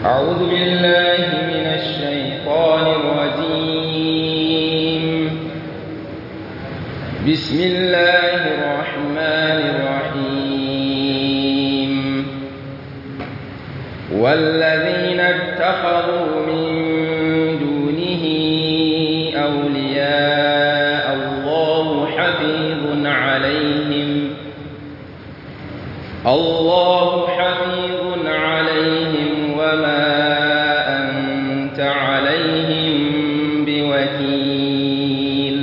أعوذ بالله من الشيطان الرجيم بسم الله الرحمن الرحيم والذين اتخذوا من دونه أولياء الله حفيظ عليهم الله حفيظ عليهم وما أنت عليهم بوكيل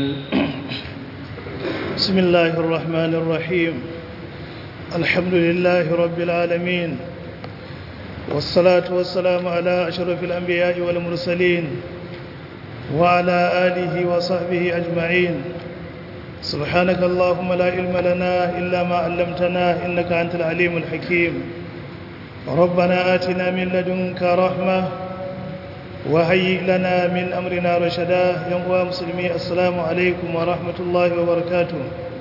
بسم الله الرحمن الرحيم الحمد لله رب العالمين والصلاة والسلام على أشرف الأنبياء والمرسلين وعلى آله وصحبه أجمعين سبحانك اللهم لا علم لنا إلا ما علمتنا إنك أنت العليم الحكيم ربنا آتنا من لدنك رحمة وهيئ لنا من أمرنا رشدا يا مسلمي السلام عليكم ورحمة الله وبركاته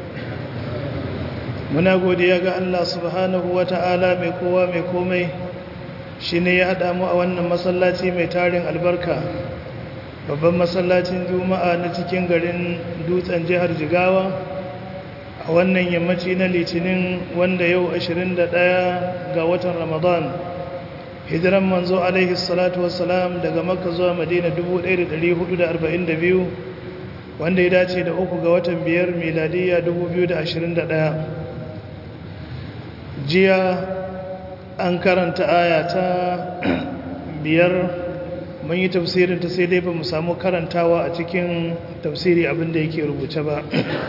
muna godiya ga Allah subhanahu wa ta'ala mai kowa mai komai shi ne ya haɗa mu a wannan masallaci mai tarin albarka babban masallacin juma'a na cikin garin dutsen jihar jigawa a wannan yammaci na litinin wanda yau 21 ga watan ramadan hijiran manzo alaihi salatu wassalam daga makka zuwa madina 1442 wanda ya dace da uku ga watan biyar miladiyya 2021 jiya an karanta aya ta biyar mun yi tafsirin ta sai dai ba mu samu karantawa a cikin tafsiri abinda yake rubuce ba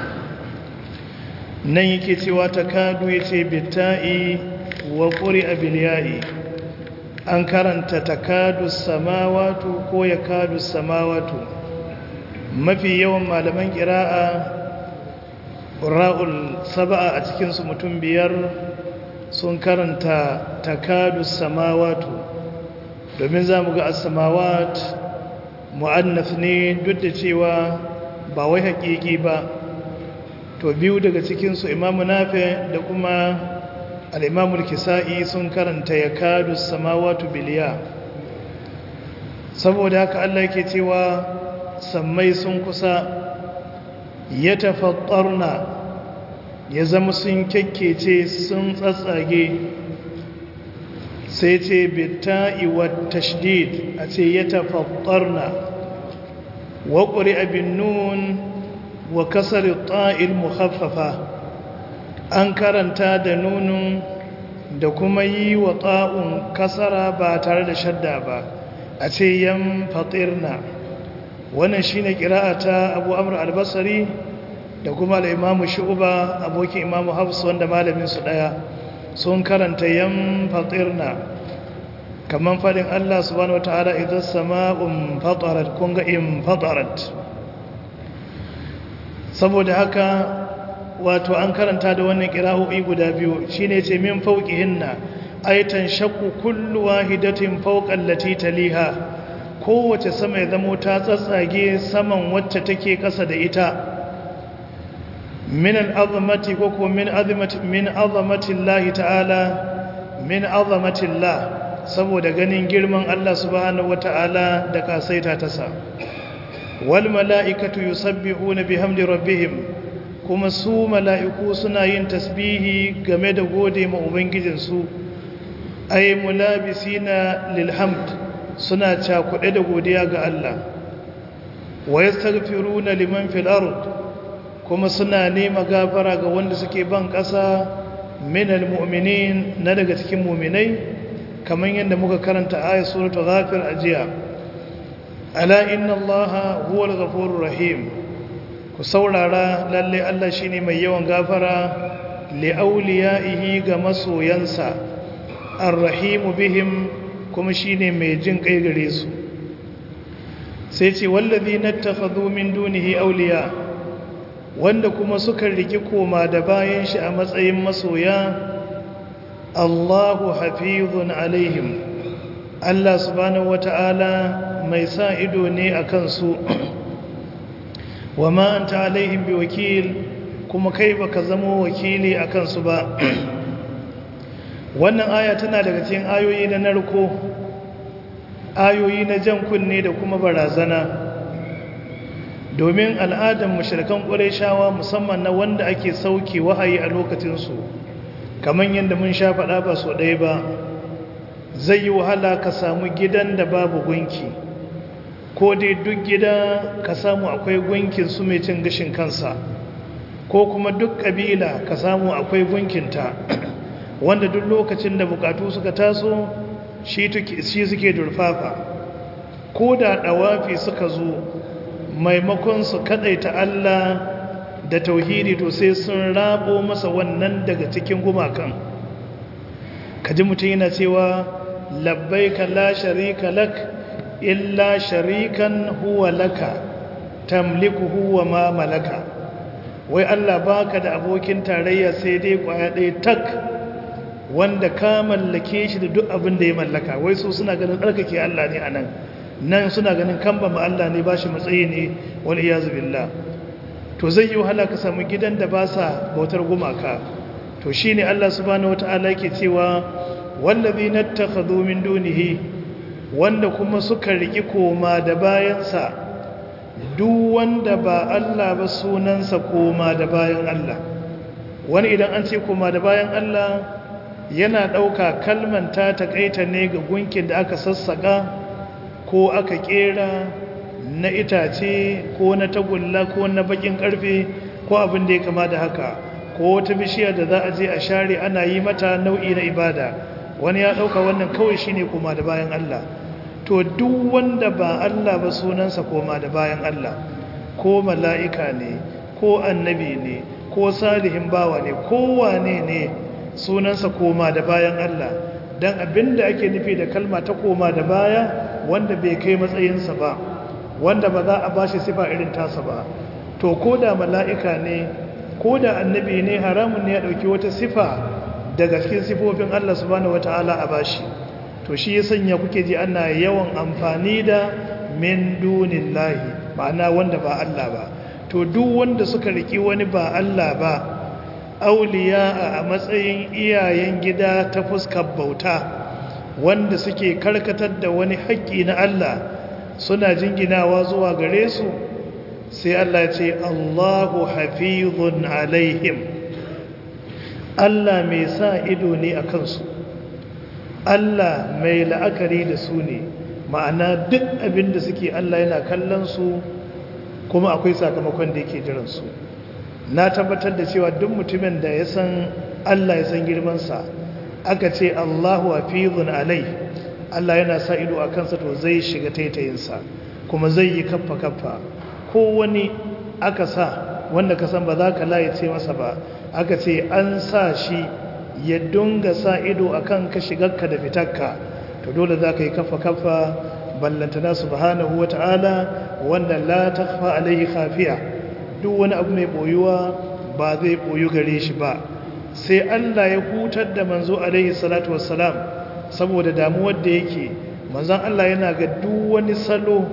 nan yake cewa ta kadu ya ce bitta'i wa ƙuri abiliyayi an karanta ta kadu samawatu ko ya kadu samawatu mafi yawan malaman ƙira'a ra'ul saba'a a cikinsu mutum biyar sun karanta takadu samawatu domin za mu ga asamawat mu'annaf ne duk da cewa ba wai haƙiƙi ba to biyu daga cikinsu imamu nafe da kuma al'imamul kisa'i sun karanta ya kadu samawatu biliya saboda haka Allah yake cewa sammai sun kusa ya tafattarna ya zama sun kyakkece sun tsatsage sai ce bitta'i wa tashdid a ce ya tafattarna wa ƙuri abin nun wa kasar ta'il muhaffafa an karanta da nunun da kuma yi wa ta'un kasara ba tare da shadda ba a ce yan fatirna wannan shine kira'a ta abu amur albasari da kuma al'imamu shu'uba abokin imamu hafsu wanda malamin su ɗaya sun karanta yan fatirna kamar faɗin Allah subhanahu wata'ala idan sama'un fatarat kun ga in fatarat saboda haka wato an karanta da wannan kira'o'i guda biyu shine ce min fauqihinna aitan shakku kullu wahidatin fawqal lati taliha kowace sama ya zamo ta tsatsage saman wacce take ƙasa da ita من العظمة وكو من عظمة من عظمة الله تعالى من عظمة الله saboda ganin girman Allah subhanahu wata'ala da kasaita ta sa wal mala'ikatu yusabbihuna bihamdi rabbihim kuma su mala'iku suna yin tasbihi game da gode ma ubangijin su ay mulabisina lil hamd suna cakuɗe da godiya ga Allah wa yastaghfiruna liman fil ard kuma suna nema gafara ga wanda suke ban ƙasa minal mu'minin na daga cikin mu'minai kamar yadda muka karanta ayat suratu ghafir ajiya ala inna allaha huwal ghafurur rahim ku saurara lalle Allah shine mai yawan gafara li awliyaihi ga masoyansa arrahimu bihim kuma shine mai jin kai gare su sai ce wallazina takhadhu min dunihi awliya wanda kuma suka riki koma da bayan shi a matsayin masoya Allahu hafizun alaihim Allah subhanahu wata'ala mai sa ido ne a kansu wa ma anta alaihim bi wakil kuma kai baka zamo wakili a kansu ba wannan aya tana daga cikin ayoyi na narko ayoyi na jan kunne da kuma barazana domin al'adar mashirkan shawa musamman na wanda ake sauke wahayi a lokacinsu kamar yadda mun sha faɗa ba so ɗaya ba zai yi wahala ka samu gidan da babu gunki ko dai duk gida ka samu akwai gunkin su mai cin gashin kansa ko kuma duk ƙabila ka samu akwai gunkinta wanda duk lokacin da bukatu suka taso shi suke durfafa ko da ɗawafi suka zo maimakon su kaɗaita Allah da tauhidi to sai sun rabo masa wannan daga cikin gumakan kaji mutum yana cewa labbaika la sharika lak illa sharikan huwa laka tamliku huwa ma malaka wai Allah baka da abokin tarayya sai dai kwaya ɗaya tak wanda ka mallake shi da duk abin da ya mallaka wai su suna ganin tsarkake Allah ne anan nan suna ganin kamba ma Allah ne ba shi matsayi ne wal iyazu billah to zai yi wahala ka samu gidan da ba sa bautar gumaka to shine Allah subhanahu wataala yake cewa wallazina takhadhu min dunihi wanda kuma suka riki koma da bayansa duk wanda ba Allah ba sunansa koma da bayan Allah wani idan an ce koma da bayan Allah yana ɗauka kalman ta taƙaita ne ga gunkin da aka sassaƙa ko aka ƙera na itace ko na tagulla ko na bakin ƙarfe ko abin da ya kama da haka ko wata bishiya da za a je a share ana yi mata nau'i na ibada wani ya ɗauka wannan kawai shine koma da bayan Allah to duk wanda ba Allah ba sunansa koma da bayan Allah ko mala'ika ne ko annabi ne ko salihin bawa ne ko wane ne sunansa koma da bayan Allah don abinda ake nufi da kalma ta koma da baya wanda bai kai matsayinsa ba wanda ba za a ba shi sifa irin tasa ba to ko da mala'ika ne ko da annabi ne haramun ne ya ɗauki wata sifa daga cikin sifofin Allah subhanahu wata'ala a bashi to shi ya sanya kuke ji ana yawan amfani da min dunin lahi ma'ana wanda ba Allah ba to duk wanda suka riki wani ba Allah ba auliya a matsayin iyayen gida ta fuskar bauta wanda suke karkatar da wani haƙƙi na Allah suna jinginawa zuwa gare su sai Allah ce Allahu hafizun alaihim Allah mai sa ido ne a kansu Allah mai la'akari da su ne ma'ana duk abin da suke Allah yana kallon su kuma akwai sakamakon da yake jiransu na tabbatar da cewa duk mutumin da ya san Allah ya san girmansa aka ce Allahu hafizun alai Allah yana sa ido a kansa to zai shiga taitayinsa kuma zai yi kaffa kaffa ko wani aka sa wanda ka san ba za ka laye ce masa ba aka ce an sa shi ya dunga sa ido akan ka shigarka da fitarka to dole za ka yi kaffa kaffa ballantana subhanahu wata'ala wanda la takhfa alaihi khafiya duk wani abu mai boyuwa ba zai boyu gare shi ba sai Allah ya hutar da manzo alaihi salatu wassalam saboda damuwar da yake manzon Allah yana ga duk wani salo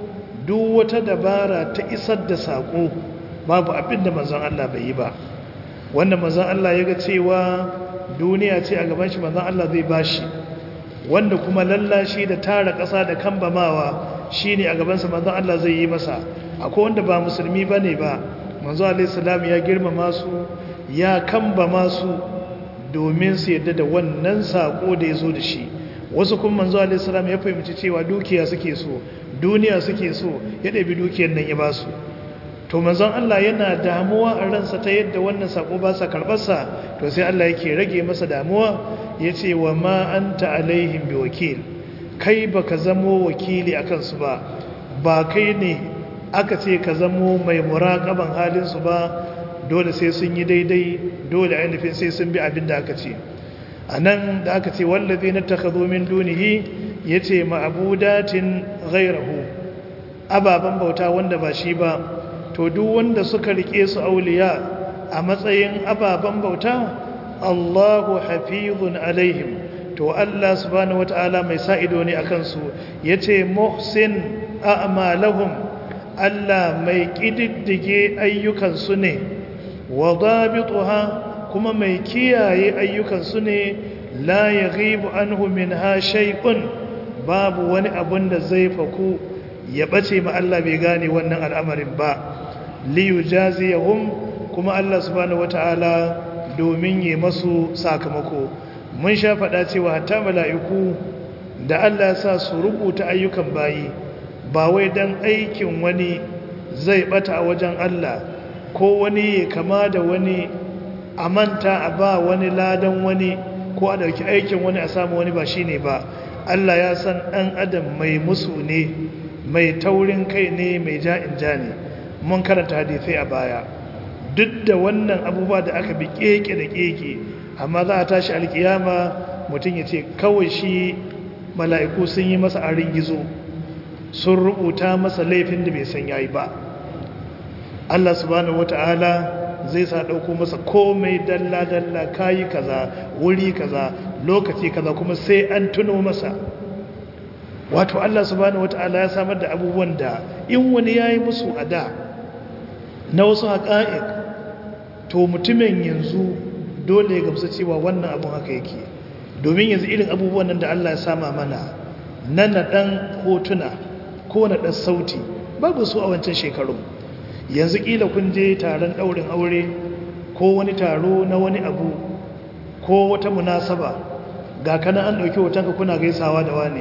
duk wata dabara ta isar da sako babu abin da manzon Allah bai yi ba wanda manzon Allah ya ga cewa duniya ce a gaban shi manzon Allah zai bashi wanda kuma lallashi da tara ƙasa da kambamawa shine a gabansa manzon Allah zai yi masa akwai wanda ba musulmi bane ba manzo alaihi salam ya girmama su ya kambama su domin su yadda da wannan sako da ya zo da shi wasu kuma manzo alaihi salam ya fahimci cewa dukiya suke so duniya suke so ya ɗabi dukiyar nan ya ba su to manzon Allah yana damuwa a ransa ta yadda wannan sako ba sa karɓarsa to sai Allah yake rage masa damuwa ya ce wa ma anta alaihim bi wakil kai baka zamo wakili akan su ba ba kai ne aka ce ka zamo mai muraƙaban halinsu ba dole sai sun yi daidai dole ainihin sai sun bi abin da aka ce a nan da aka ce wallazi na takazo min dunihi ya ce ma'abudatin gairahu ababen bauta wanda ba shi ba to duk wanda suka rike su auliya a matsayin ababen bauta allahu hafizun alaihim to allah subhanahu wata'ala mai sa ido ne a kansu ya ce muhsin a'malahum Allah mai ƙididdige ayyukansu ne wa zabituha kuma mai kiyaye ayyukansu ne la ya ghibu anhu minha shay'un babu wani abun da zai faku ya bace ma Allah bai gane wannan al'amarin ba liyu jaziyahum kuma Allah subhanahu wata'ala domin yi masu sakamako mun sha faɗa cewa hatta mala'iku da Allah sa su rubuta ayyukan bayi ba wai dan aikin wani zai bata a wajen Allah ko wani ya kama da wani a manta a ba wani ladan wani ko a dauki aikin wani a samu wani ba shine ba Allah ya san ɗan adam mai musu ne mai taurin kai ne mai ja'in ja ne mun karanta hadisai a baya duk da wannan abubuwa da aka bi keke da keke amma za a tashi alkiyama mutum ya ce kawai shi mala'iku sun yi masa arin gizo sun rubuta masa laifin da bai san yayi ba Allah subhanahu wata'ala zai sa ɗauko masa komai dalla-dalla kayi kaza wuri kaza lokaci kaza kuma sai an tuno masa wato Allah subhanahu wata'ala ya samar da abubuwan da in wani ya yi musu a da na wasu haƙa'iq to mutumin yanzu dole ya gamsu cewa wannan abun haka yake domin yanzu irin abubuwan nan da Allah ya sama mana na naɗan hotuna ko naɗan sauti babu su a wancan shekaru yanzu ƙila kun je taron ɗaurin aure ko wani taro na wani abu ko wata munasaba ga kanan an ɗauki hotonka kuna gaisawa da wane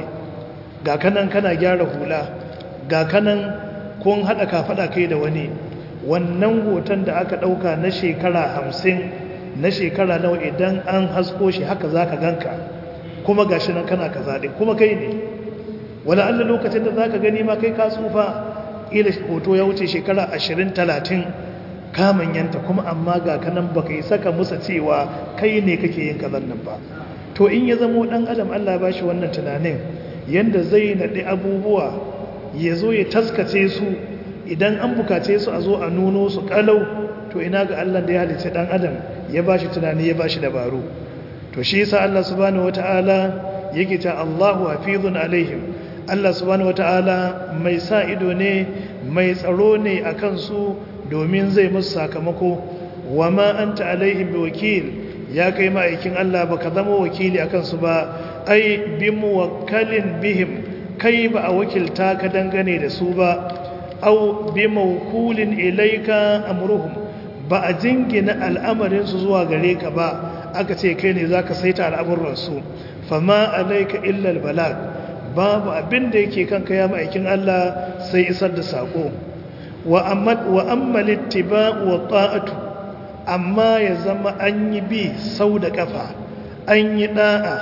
ga kanan kana gyara hula ga kanan kun haɗa kafaɗa kai da wani wannan hoton da aka ɗauka na shekara hamsin na shekara nawa idan an hasko shi haka za ka ganka kuma ga shi nan kana ka zaɗe kuma kai ne wani allah lokacin da za ka gani ma kai ka tsufa ila hoto ya wuce shekara ashirin talatin kamanyanta kuma amma ga kanan baka yi saka musa cewa kai ne kake yin kazan nan ba to in ya zamo dan adam Allah ba shi wannan tunanin yanda zai naɗi abubuwa ya zo ya taskace su idan an bukace su a zo a nuno su kalau to ina ga Allah da ya halice dan adam ya ba shi tunani ya ba shi dabaru to shi yasa Allah subhanahu wataala yake ta Allahu hafizun alaihim Allah subhanahu wataala mai sa ido ne mai tsaro ne akan su domin zai musu sakamako wa ma anta alaihim biwakil ya kai ma'aikin Allah baka zama wakili akan su ba ai bi muwakkalin bihim kai ba a wakilta ka dangane da su ba au bi mawkulin ilaika amruhum ba a jingina al'amarin su zuwa gare ka ba aka ce kai ne zaka saita al'amuran su fama alaika illa albalag babu abin da yake kanka ya ma'aikin Allah sai isar da sako wa amma littiba wa ta'atu amma ya zama an yi bi sau da kafa an yi da'a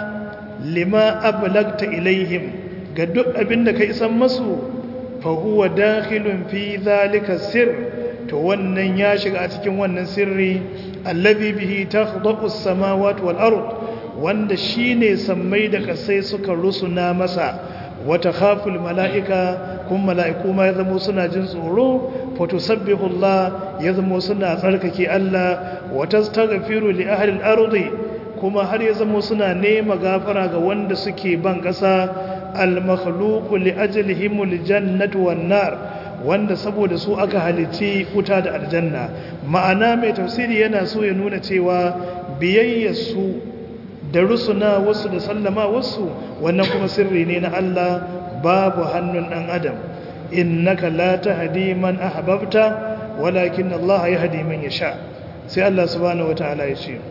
lima ablagta ilaihim ga duk abin da ka isan masu fa huwa dakhilun fi zalika sir to wannan ya shiga a cikin wannan sirri allazi bihi takhdaqu as-samawati wal ard wanda shine sammai da kasai suka rusuna masa wata khaful mala'ika kun mala'iku ma ya zamo suna jin tsoro fatusabbihu Allah ya zamo suna tsarkake Allah wata staghfiru li ahli al-ardi kuma har ya zamo suna nema gafara ga wanda suke ban ƙasa al-makhluqu li ajlihim al-jannatu wan-nar wanda saboda su aka halici wuta da aljanna ma'ana mai tafsiri yana so ya nuna cewa biyayyar su da rusuna wasu da sallama wasu wannan kuma sirri ne na Allah babu hannun ɗan adam innaka la tahdi man ahbabta walakin Allah yahdi man yasha sai Allah subhanahu wataala ya ce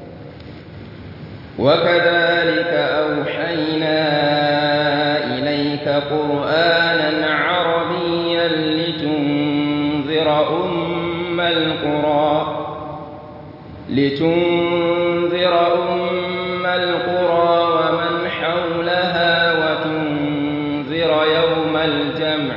وكذلك أوحينا إليك قرآنا عربيا لتنذر أم القرى لتنذر أم القرى ومن حولها وتنذر يوم الجمع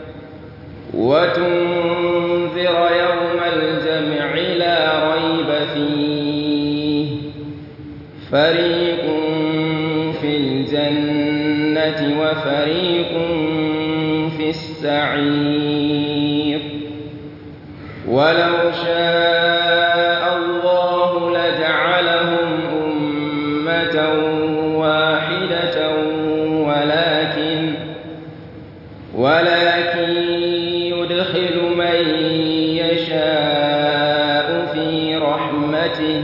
وتنذر يوم الجمع لا ريب فيه فريق في الجنة وفريق في السعير ولو شاء الله لجعلهم أمة واحدة ولكن ولكن يدخل من يشاء في رحمته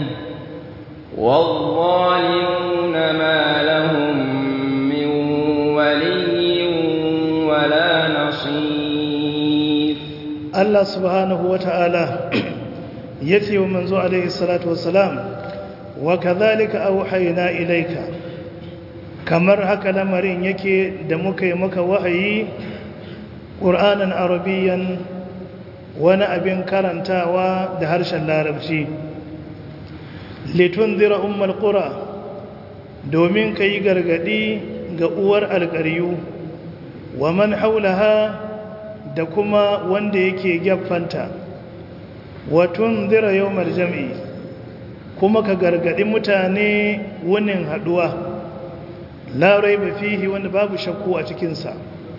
والظالمون ما لهم من ولي Allah subhanahu wa ta'ala ya ce wa manzo alaihi salatu wassalam wa kadhalika auhayna ilaika kamar haka lamarin yake da muka yi maka wahayi ƙur'anin arabiyan wani abin karantawa da harshen larabci litun zira umar ƙura domin ka yi gargaɗi ga uwar alƙaryu wa man haulaha da kuma wanda yake gyaffanta watun zira yau jam'i kuma ka gargaɗi mutane wunin haɗuwa larai ba fihi wanda babu shakku a cikinsa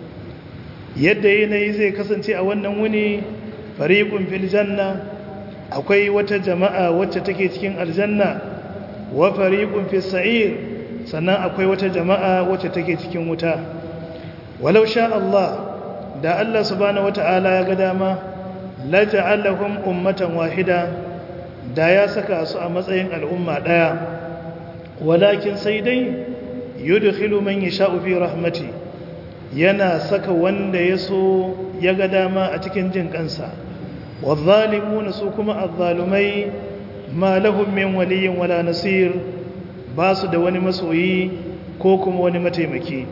yadda yanayi zai kasance a wannan wuni fariƙun fil janna akwai wata jama'a wacce take cikin aljanna wa fariƙun fil sa'ir sannan akwai wata jama'a wacce take cikin wuta walau sha Allah da Allah subhanahu wata'ala ya ga dama la ja'alahum ummatan wahida da ya saka su a matsayin al'umma daya walakin sai dai yudkhilu man yasha'u fi rahmati yana saka wanda ya so ya ga dama a cikin jin kansa wadh-dhalimuna su kuma adh-dhalumai ma lahum min waliyyin wala nasir ba su da wani masoyi ko kuma wani mataimaki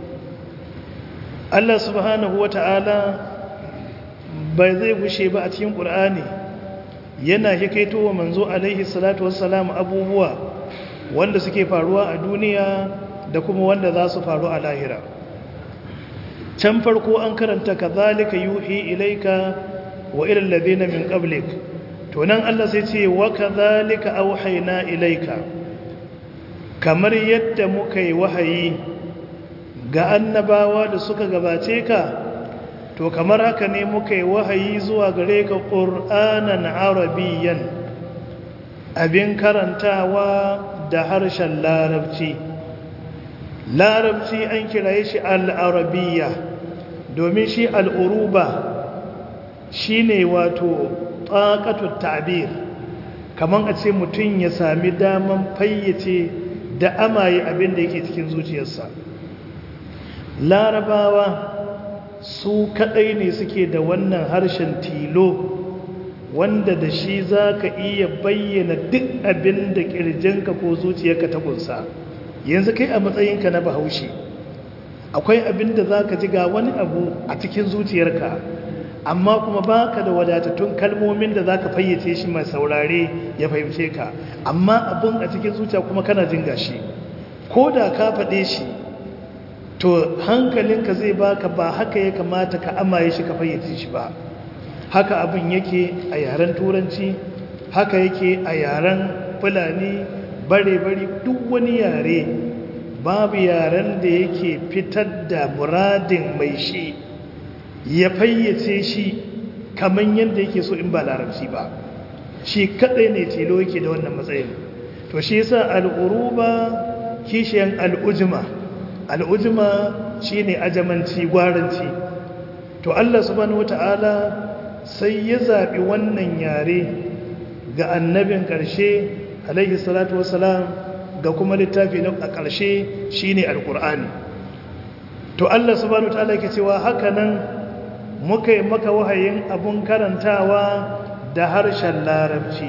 Allah subhanahu wata'ala bai zai gushe ba a cikin Qur'ani yana hikaito wa manzo alaihi salatu wassalam abubuwa wanda suke faruwa a duniya da kuma wanda za su faru a lahira can farko an karanta kazalika yuhi ilaika wa ila alladhina min qablik to nan Allah sai ce wa kazalika auhayna ilaika kamar yadda muka yi wahayi ga annabawa da suka gabace ka to kamar haka ne muka yi wahayi zuwa gare ka qur'anan arabiyyan abin karantawa da harshen larabci larabci an kiraye shi al'arabiya domin shi al'uruba shi ne wato ƙaƙatun ta'abir kamar a ce mutum ya sami daman fayyace da amaye abin da yake cikin zuciyarsa larabawa su kaɗai ne suke da wannan harshen tilo wanda da shi za ka iya bayyana duk abin da ƙirjinka ko zuciyarka ta kunsa yanzu kai a matsayinka na bahaushe akwai abin da za ka ji ga wani abu a cikin zuciyarka amma kuma ba ka da wadatattun kalmomin da za ka fayyace shi mai saurare ya fahimce ka amma abin a cikin zuciya kuma kana jin gashi ko da ka faɗe shi to hankalinka zai baka ba haka ya kamata ka amaye shi ka fayyace shi ba haka abin yake a yaren turanci haka yake a yaren fulani bare-bare duk wani yare babu yaren da yake fitar da muradin mai shi ya fayyace shi kamar yadda yake so in ba larabci ba shi kadai ne tilo yake da wannan matsayin to shi yasa al'uruba kishiyan al'ujma al'ujma shine ajamanci gwaranci to Allah subhanahu wata'ala sai ya zaɓi wannan yare ga annabin ƙarshe alaihi salatu wasalam ga kuma littafi na a ƙarshe shine alƙur'ani to Allah subhanahu wataala yake cewa haka nan muka yi maka wahayin abun karantawa da harshen larabci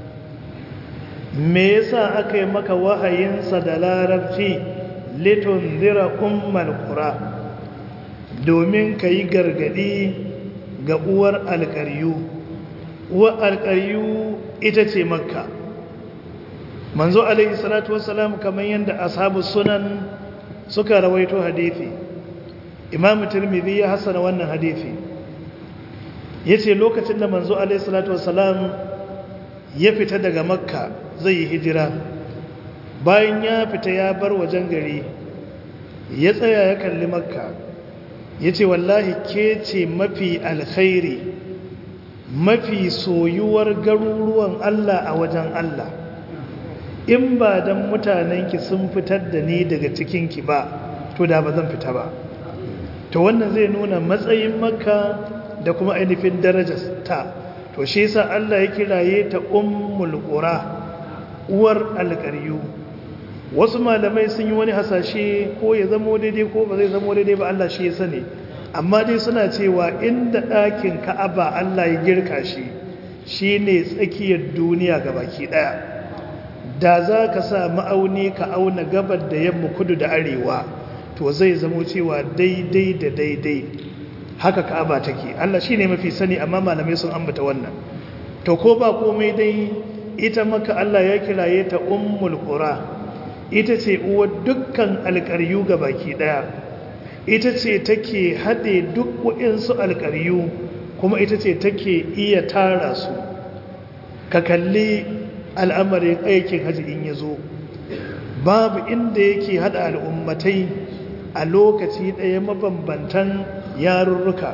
me yasa aka yi maka wahayinsa da larabci litundira ummal qura domin ka yi gargadi ga uwar alƙaryu uwar alƙaryu ita ce makka manzo alaihi salatu wassalam kamar yadda ashabu sunan suka rawaito hadithi imamu tirmidhi ya hasana wannan hadithi yace lokacin da manzo alaihi salatu wassalam ya fita daga makka zai yi hijira bayan ya fita ya bar wajen gari ya tsaya ya kalli makka yace wallahi ke ce mafi alkhairi mafi soyuwar garuruwan Allah a wajen Allah in ba don mutanenki sun fitar da ni daga cikinki ba to da ba zan fita ba to wannan zai nuna matsayin makka da kuma ainihin darajar ta to shi yasa Allah ya kiraye ta ummul qura uwar alqaryu wasu malamai sun yi wani hasashe ko ya zamo daidai ko ba zai zamo daidai ba Allah shi ya sani amma dai suna cewa inda ɗakin ka'aba Allah ya girka shi shi ne tsakiyar duniya ga baki ɗaya da za ka sa ma'auni ka auna gabar da yamma kudu da arewa to zai zamo cewa daidai da daidai haka ka'aba take Allah shi ne mafi sani amma malamai sun ambata wannan to ko ba komai dai ita maka Allah ya kiraye ta ummul qura ita ce uwar dukkan alƙaryu ga baki ɗaya ita ce take haɗe duk waɗansu alƙaryu kuma ita ce take iya tara su ka kalli al'amarin aikin hajji in ya zo babu inda yake haɗa al'ummatai a lokaci ɗaya mabambantan yarurruka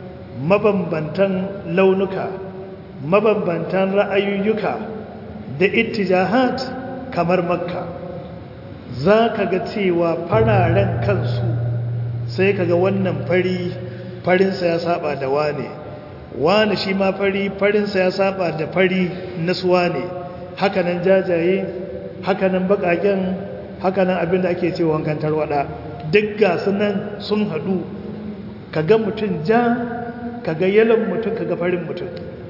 mabambantan launuka mabambantan ra'ayoyuka da ittijahat kamar makka za ka ga cewa fararen kansu sai kaga wannan fari farinsa ya saba da wane wane shi ma fari farinsa ya saba da fari nasuwa ne hakanan jajaye hakanan bakaken hakanan abinda ake ce wankan tarwada duk gasu nan sun hadu kaga mutum ja kaga yalon mutum kaga farin mutum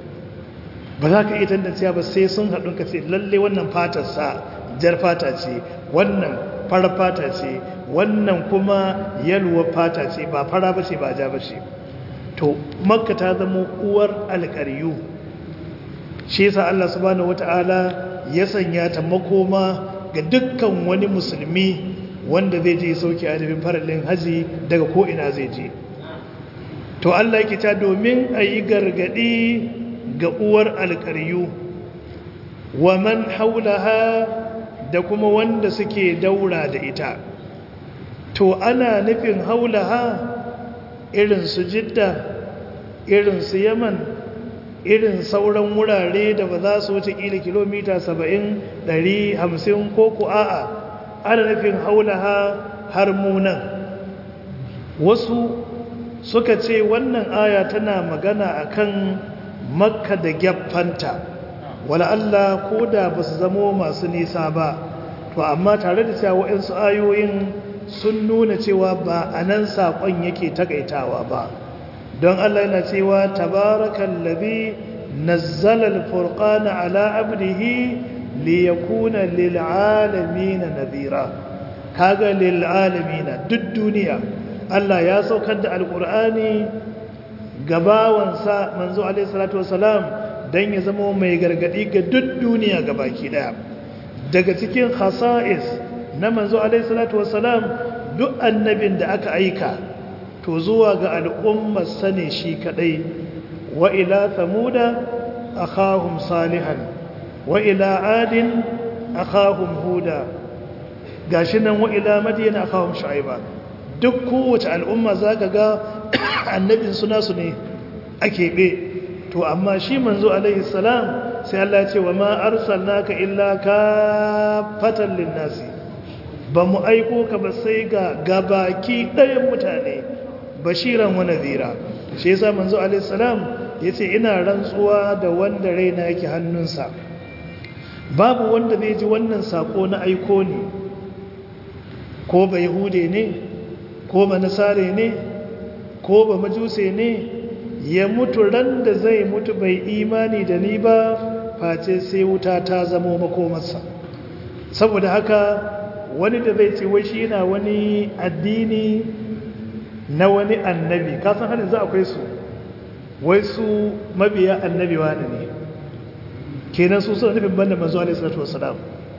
ba za ka iya tantanciya ba sai sun hadu ka ce lalle wannan fatarsa jar fata ce wannan farar fata ce wannan kuma yalwar fata ce ba fara ba ce ba ja ba ce to makka ta zama uwar alƙaryu shi yasa Allah subhanahu wata'ala ya sanya ta makoma ga dukkan wani musulmi wanda zai je sauki adabin farallin haji daga ko ina zai je to Allah yake ta domin a yi gargaɗi ga uwar alƙaryu wa man haulaha da kuma wanda suke daura da ita to ana nufin haulaha irin su jidda irin su yaman irin sauran wurare da ba za su wuce kila kilomita 70 150 ko ku a'a ana nufin haulaha har munan wasu suka ce wannan aya tana magana akan makka da gyaffanta wala Allah ko da ba su zamo masu nisa ba to amma tare da cewa waɗansu ayoyin sun nuna cewa ba a nan saƙon yake takaitawa ba don Allah yana cewa tabarakan labi nazzala alfurqana ala abdihi liyakuna lil'alamin nadhira kaga lil'alamin duk duniya Allah ya saukar da alqur'ani gabawansa manzo alaihi salatu wasalam dan ya zama mai gargadi ga duk duniya gabaki daya daga cikin khasa'is na manzo alaihi salatu wasalam duk annabin da aka aika to zuwa ga al'ummar sane shi kadai wa ila thamuda akhahum salihan wa ila adin akhahum huda gashi nan wa ila madyan akhahum shu'aiba duk kowace al'umma zaka ga annabin suna su ne ake be to amma shi manzo alaihi salam sai Allah ya ce wa ma arsalnaka illa kafatan lin-nasi ba mu aiko ka ba sai ga gabaki ɗayan mutane bashiran wa nadhira shi yasa manzo alaihi salam yace ina rantsuwa da wanda raina yake hannunsa babu wanda zai ji wannan sako na aiko ne ko ba yahude ne ko ba nasare ne ko ba majuse ne ya mutu ran da zai mutu bai imani da ni ba face sai wuta ta zamo makomarsa saboda haka wani da zai ce wai shi yana wani addini na wani annabi kasan hannun za akwai su wai su mabiya annabi wani ne kenan su suna nufin banda manzo alaihi salatu wasalam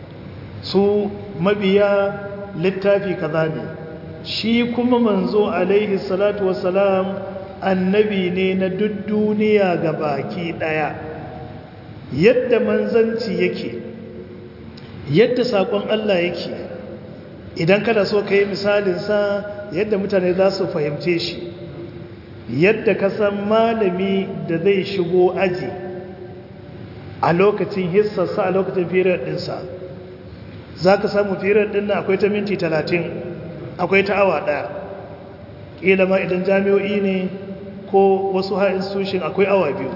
su mabiya littafi kaza ne shi kuma manzo alaihi salatu wasalam annabi ne na duk duniya ga baki daya yadda manzanci yake yadda sakon Allah yake idan kada so ka yi misalinsa yadda mutane za su fahimce shi yadda ka san malami da zai shigo aji a lokacin hissarsa a lokacin firar ɗinsa za ka samu firar ɗin na akwai ta minti talatin akwai ta awa ɗaya ƙila ma idan jami'o'i ne ko wasu ha institution akwai awa biyu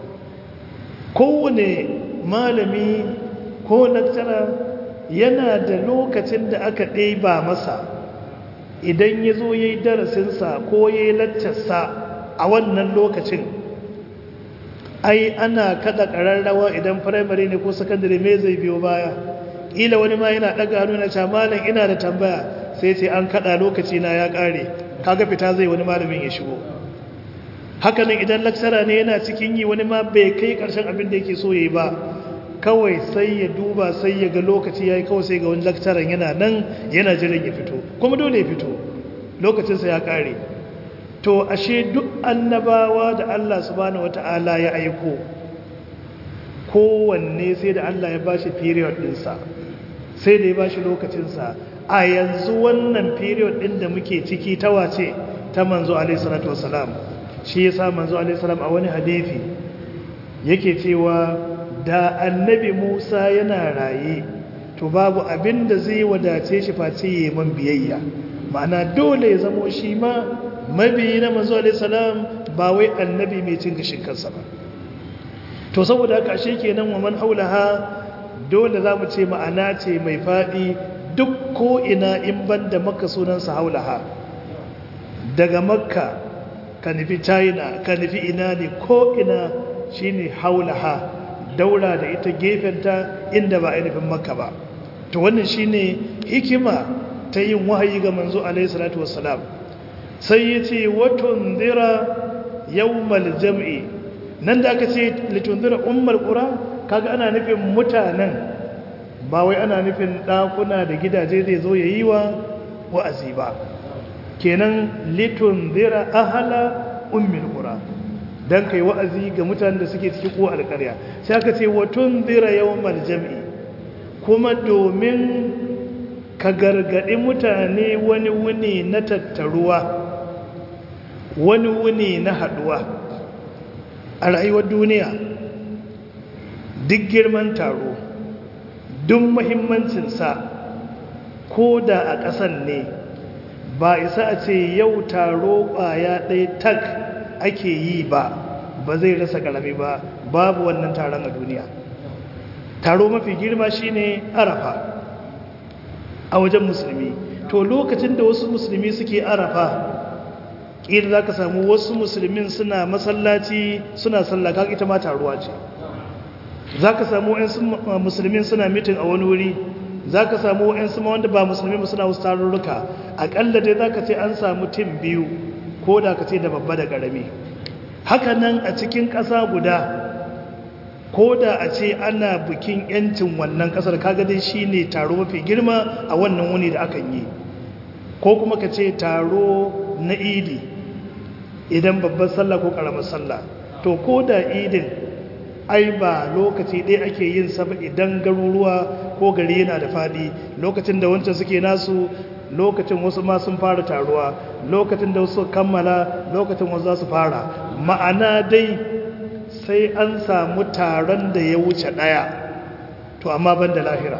kowane malami ko lecturer yana da lokacin da aka ɗaiba masa idan ya zo ya yi darasinsa ko ya yi laccarsa a wannan lokacin ai ana kada ƙararrawa idan firamare ne ko sakandare me zai biyo baya ƙila wani ma yana ɗaga hannu na camalin ina da tambaya sai ce an kada lokaci na ya ƙare kaga fita zai wani malamin ya shigo hakanan idan laksara ne yana cikin yi wani ma bai kai ƙarshen abin da yake so ya yi ba kawai sai ya duba sai ya ga lokaci ya yi kawai sai ga wani lakcaran yana nan yana jiran ya fito kuma dole ya fito lokacinsa ya ƙare to ashe duk annabawa da Allah subhanahu wata'ala ya aiko kowanne sai da Allah ya bashi period ɗinsa sai da ya bashi lokacinsa a yanzu wannan period ɗin da muke ciki ta wace ta manzo alaihi salatu wasalam shi yasa manzo alaihi salam a wani hadisi yake cewa da annabi Musa yana raye to babu abin da zai wadace shi face yi man biyayya ma'ana dole ya zamo shi ma mabiyi na manzo alaihi salam ba wai annabi mai cin gashin kansa ba to saboda haka ashe kenan wa man haulaha dole zamu ce ma'ana ce mai fadi duk ko ina in banda makka sunansa haulaha daga makka ka nufi china ka nufi ina ne ko ina shine haulaha daura da ita gefenta inda ba ainihin makka ba to wannan shine hikima ta yin wahayi ga manzo alaihi salatu wassalam sai yace watun dira yawmal jam'i nan da aka ce litundira ummul qura kaga ana nufin mutanen ba wai ana nufin dakuna da gidaje zai zo yayi wa wa'azi ba kenan litundira ahla ummul qura dan kai wa'azi ga mutanen da suke cikin ko alƙarya sai aka ce watundira yawmal jam'i kuma domin ka gargaɗi mutane wani wuni na tattaruwa wani wuni na haɗuwa a rayuwar duniya duk girman taro duk mahimmancinsa ko da a ƙasan ne ba isa a ce yau taro ƙwaya ɗaya tak ake yi ba ba zai rasa ƙarami ba babu wannan taron a duniya taro mafi girma shine arafa a wajen musulmi to lokacin da wasu musulmi suke arafa ƙila za ka samu wasu musulmin suna masallaci suna sallaka ita ma taruwa ce za ka samu wa'yansu musulmin suna mitin a wani wuri za ka samu wa'yansu ma wanda ba musulmi ba suna wasu tarurruka aƙalla dai za ka ce an samu tim biyu ko da ka ce da babba da ƙarami haka nan a cikin ƙasa guda ko da a ce ana bikin yancin wannan kasar kaga dai shine taro mafi girma a wannan wuni da akan yi ko kuma ka ce taro na idi idan babban sallah ko karamar sallah to ko da idin ai ba lokaci ɗaya ake yin sa ba idan garuruwa ko gari yana da faɗi lokacin da wancan suke nasu lokacin wasu ma sun fara taruwa lokacin da wasu kammala lokacin wasu za su fara ma'ana dai sai an samu taron da ya wuce ɗaya to amma ban da lahira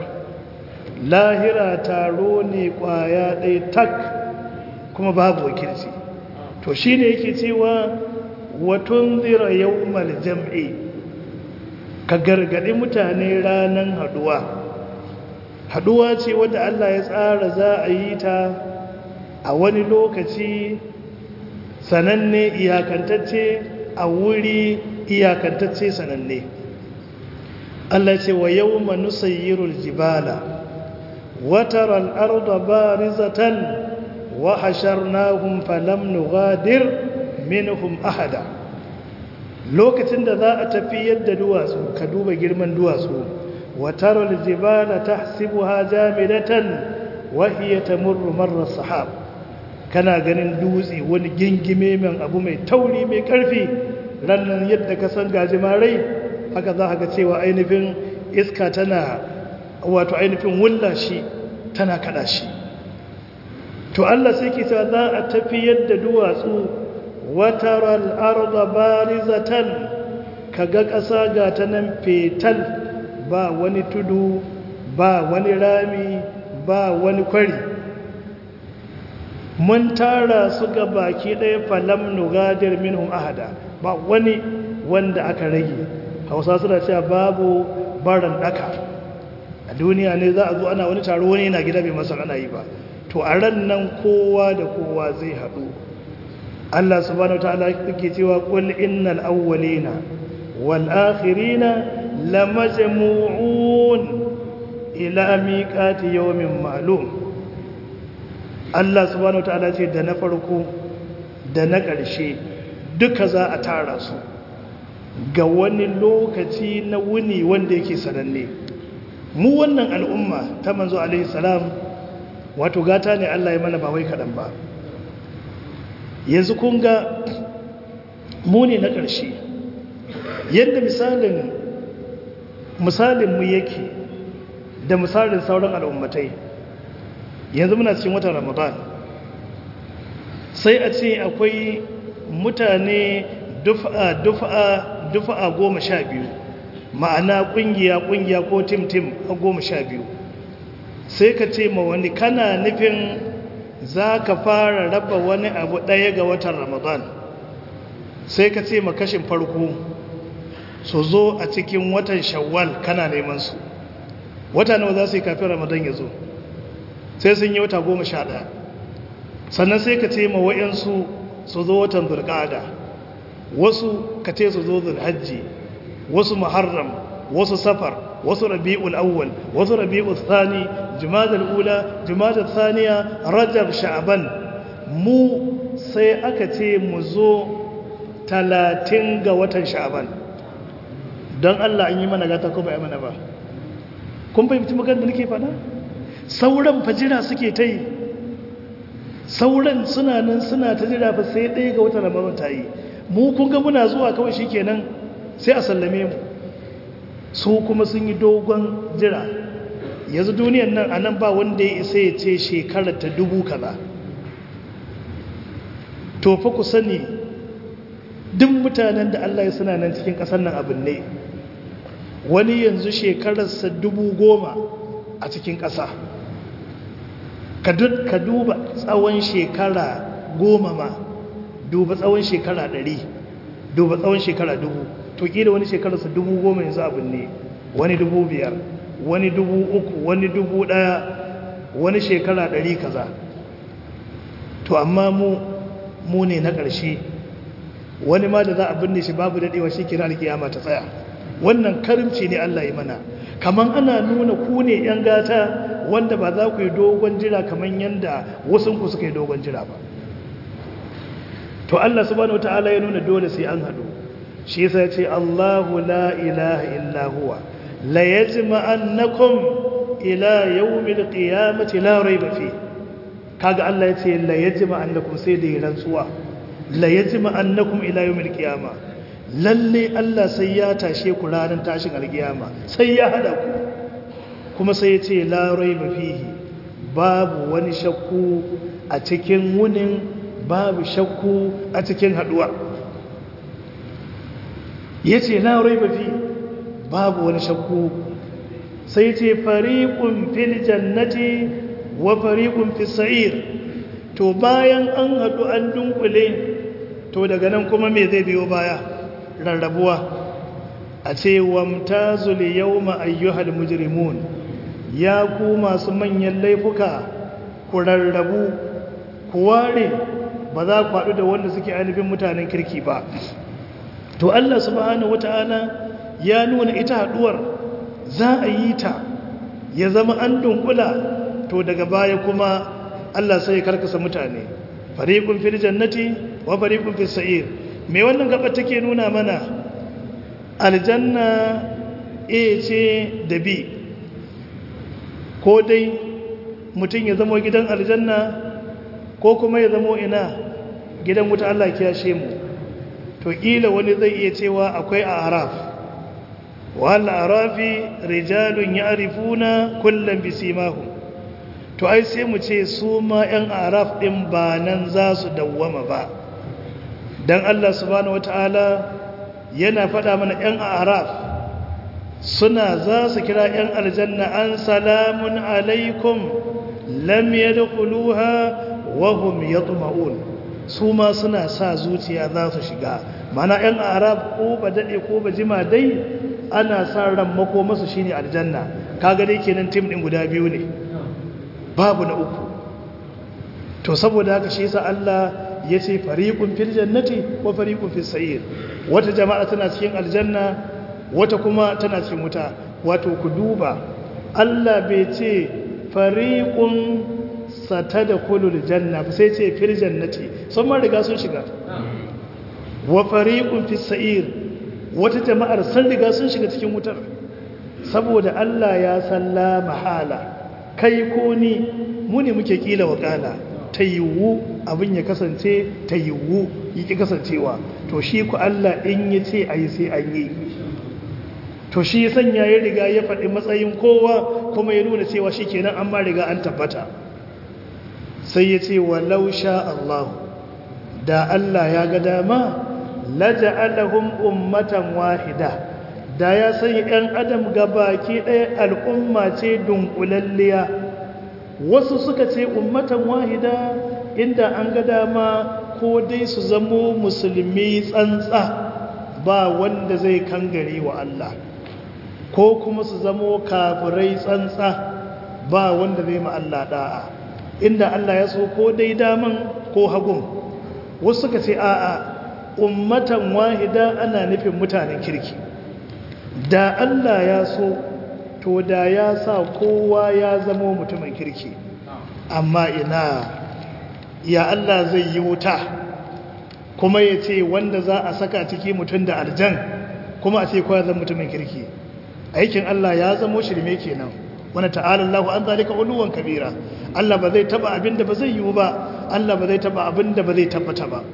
lahira taro ne ƙwaya ɗaya tak kuma babu wakilci to shi ne yake cewa watun zira yau jam'i ka gargaɗi mutane ranar haɗuwa haɗuwa ce wadda Allah ya tsara za a yi ta a wani lokaci sananne iyakantacce a wuri iyakantacce sananne Allah ce wa yawma nusayyirul jibala wa taral arda barizatan wa hasharnahum falam nughadir minhum ahada lokacin da za a tafi yadda duwatsu ka duba girman duwatsu wa taral jibala tahsibuha jamidatan wa hiya tamurru marra sahab kana ganin dutse wani gingime mai abu mai tauri mai karfi rannan yadda ka san gajimarai haka za ga cewa ainihin iska tana wato ainihin wulla shi tana kada shi to Allah sai ke cewa za a tafi yadda duwatsu wataral arda barizatan kaga ƙasa ga ta nan fetal ba wani tudu ba wani rami ba wani kwari mun tara su ga baki ɗaya falam nugadir minhum ahada ba wani wanda aka rage hausa suna cewa babu baran daka a duniya ne za a zo ana wani taro wani yana gida bai masan ana yi ba to a ran nan kowa da kowa zai haɗu Allah subhanahu wataala yake cewa qul innal awwalina wal akhirina lamajmu'un ila miqati yawmin ma'lum Allah subhanahu wataala ce da na farko da na ƙarshe duka za a tara su ga wani lokaci na wuni wanda yake sananne mu wannan al'umma ta manzo alaihi salam wato gata ne Allah ya mana ba wai kaɗan ba yanzu kun ga mu ne na ƙarshe yadda misalin misalin mu yake da misalin sauran al'ummatai yanzu muna cikin watan ramadan sai a ce akwai mutane dufa dufa dufa goma sha biyu ma'ana kungiya kungiya ko tim tim a goma sha biyu sai ka ce ma wani kana nufin za ka fara raba wani abu ɗaya ga watan ramadan sai ka ce ma kashin farko su zo a cikin watan shawwal kana neman su wata nawa za su yi kafin ramadan ya zo sai sun yi wata goma sha ɗaya sannan sai ka ce ma wa'yansu su zo watan zulƙada wasu ka ce su zo zulhajji wasu muharram wasu safar wasu rabi'ul awwal wasu rabi'ul thani jumadal ula jumadal thaniya rajab sha'ban mu sai aka ce mu zo talatin ga watan sha'ban don Allah an yi mana gata ko bai mana ba kun fahimci magana da nake fada sauran fajira suke ta yi sauran suna nan suna ta jira fa sai ɗaya ga watan ramadan ta yi mu kun ga muna zuwa kawai shikenan sai a sallame mu su kuma sun yi dogon jira yanzu duniyan nan a nan ba wanda ya isa ya ce shekarar ta dubu kaza to fa ku sani duk mutanen da Allah ya suna nan cikin ƙasar nan abin ne wani yanzu shekararsa dubu goma a cikin ƙasa ka duba tsawon shekara goma ma duba tsawon shekara ɗari duba tsawon shekara dubu to ƙila wani shekararsa dubu goma yanzu abin ne wani dubu biyar wani dubu uku wani dubu ɗaya wani shekara ɗari kaza to amma mu mu ne na ƙarshe wani ma da za a binne shi babu daɗewa shi kira alkiyama ta tsaya wannan karimci ne Allah ya mana kaman ana nuna ku ne ‘yan gata wanda ba za ku yi dogon jira kaman yadda wasunku suka yi dogon jira ba to Allah subhanahu wata'ala ya nuna dole sai an haɗu shi yasa ya ce Allahu la ilaha illa huwa la yajma'annakum ila yawmil qiyamati la rayba fi kaga Allah ya ce la yajma'annakum sai da rantsuwa la yajma'annakum ila yawmil qiyama lalle Allah sai ya tashe ku ranar tashin alkiyama sai ya hada ku kuma sai ya ce la rayba fihi babu wani shakku a cikin wunin babu shakku a cikin haduwa ya ce na raiba fi babu wani shakku sai ce fariƙun fil jannati wa fariƙun fil sa'ir to bayan an haɗu an dunkule to daga nan kuma me zai biyo baya rarrabuwa a ce wamtazul yawma ayyuhal mujrimun ya ku masu manyan laifuka ku rarrabu ku ware ba za ku haɗu da wanda suke ainihin mutanen kirki ba to Allah subhanahu wata'ala ya nuna ita haɗuwar za a yi ta ya zama an dunkula to daga baya kuma Allah sai ya karkasa mutane fariqun fil jannati wa fariqun fis sa'ir me wannan gaba take nuna mana aljanna A ce da B ko dai mutum ya zama gidan aljanna ko kuma ya zamo ina gidan wuta Allah kiyashe mu to kila wani zai iya cewa akwai a araf wal arafi rijalun ya'rifuna kullam bisimahum to ai sai mu ce su ma yan araf din ba nan za su dawwama ba dan Allah subhanahu wataala yana faɗa mana yan araf suna za su kira yan aljanna an salamun alaikum lam yadkhuluha wahum yatma'un su ma suna sa zuciya za su shiga mana yan arab ko ba dade ko ba jima dai ana sa ran mako masu shine aljanna kaga dai kenan tim din guda biyu ne babu na uku to saboda haka shi yasa Allah ya ce fariqun fil jannati wa fariqun fis sa'ir wata jama'a tana cikin aljanna wata kuma tana cikin wuta wato ku duba Allah bai ce fariqun satadkhulul janna ba sai ce fil jannati sun ma riga sun shiga wa fariqun fis sa'ir wata jama'ar sun riga sun shiga cikin wutar saboda Allah ya salla mahala kai ko ni mu ne muke kila wakala ta yiwu abin ya kasance ta yiwu yake kasancewa to shi ku Allah in ya ce a yi sai an yi to shi sanya ya riga ya faɗi matsayin kowa kuma ya nuna cewa shi kenan an ma riga an tabbata sai ya ce walau sha Allah da Allah ya ga dama laja'alahum ummatan wahida da ya sanya ɗan adam baki ɗaya al'umma ce dunkulalliya wasu suka ce ummatan wahida inda an ga dama ko dai su zamo musulmi tsantsa ba wanda zai kangare wa Allah ko kuma su zamo kafirai tsantsa ba wanda zai ma Allah da'a inda Allah ya so ko dai daman ko hagun wasu suka ce a'a ummatan wahida ana nufin mutanen kirki da Allah ya so to da ya sa kowa ya zama mutumin kirki amma ina ya Allah zai yi wuta kuma ya ce wanda za a saka ciki mutum da aljan kuma a ce kowa zama mutumin kirki aikin Allah ya zamo shirme kenan wani ta'ala Allah an zalika uluwan kabira Allah ba zai taba abin da ba zai yiwu ba Allah ba zai taba abin da ba zai tabbata ba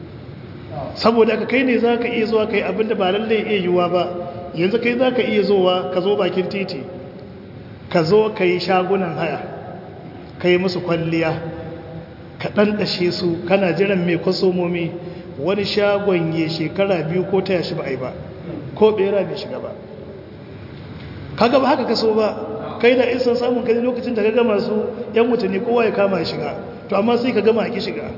saboda ka kai ne za ka iya zuwa kai abin da ba lallai iya yiwuwa ba yanzu kai za ka iya zowa ka zo bakin titi ka zo ka yi shagunan haya ka yi musu kwalliya ka ɗanɗashe su kana jiran mai kwasomomi wani shagon ya shekara biyu ko ta yashi ba a yi ba ko ɓera bai shiga ba kaga ba haka kaso ba kai da isan samun kai lokacin da ka gama su yan mutane kowa ya kama shiga to amma sai ka gama ki shiga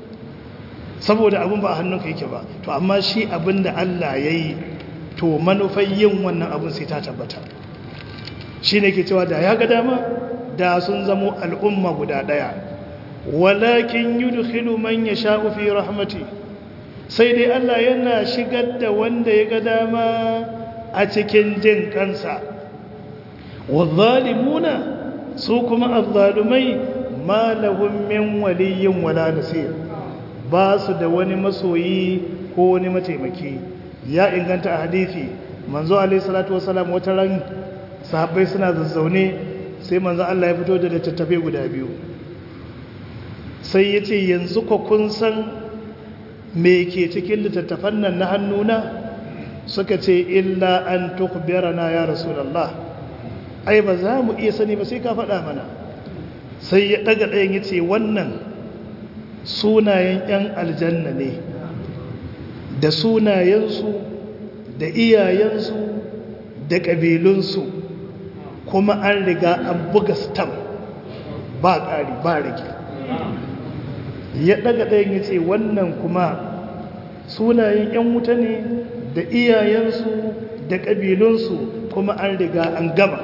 saboda abin ba a hannunka yake ba to amma shi abin da Allah ya yi to manufar yin wannan abin sai ta tabbata shi ne ke cewa da ya ga dama da sun zamo al'umma guda ɗaya walakin yudkhilu man yasha'u fi rahmati sai dai Allah yana shigar da wanda ya ga dama a cikin jin kansa wadhalimuna su kuma azzalumai ma lahum min waliyyin wala nasir ba su da wani masoyi ko wani mataimaki ya inganta a hadithi manzo alaihi salatu wasalam wata ran sahabbai suna zazzaune sai manzo Allah ya fito da littattafai guda biyu sai ya ce yanzu ko kun san me ke cikin littattafan nan na hannuna suka ce illa an tukbirana ya rasulullah ai ba za mu iya sani ba sai ka faɗa mana sai ya ɗaga ɗayan ya ce wannan sunayen 'yan aljanna ne da sunayensu da iyayensu da ƙabilunsu kuma an riga an buga stam ba ƙari ba rage ya ɗaga ɗayan ya ce wannan kuma sunayen 'yan wuta ne da iyayensu da ƙabilunsu kuma an riga an gama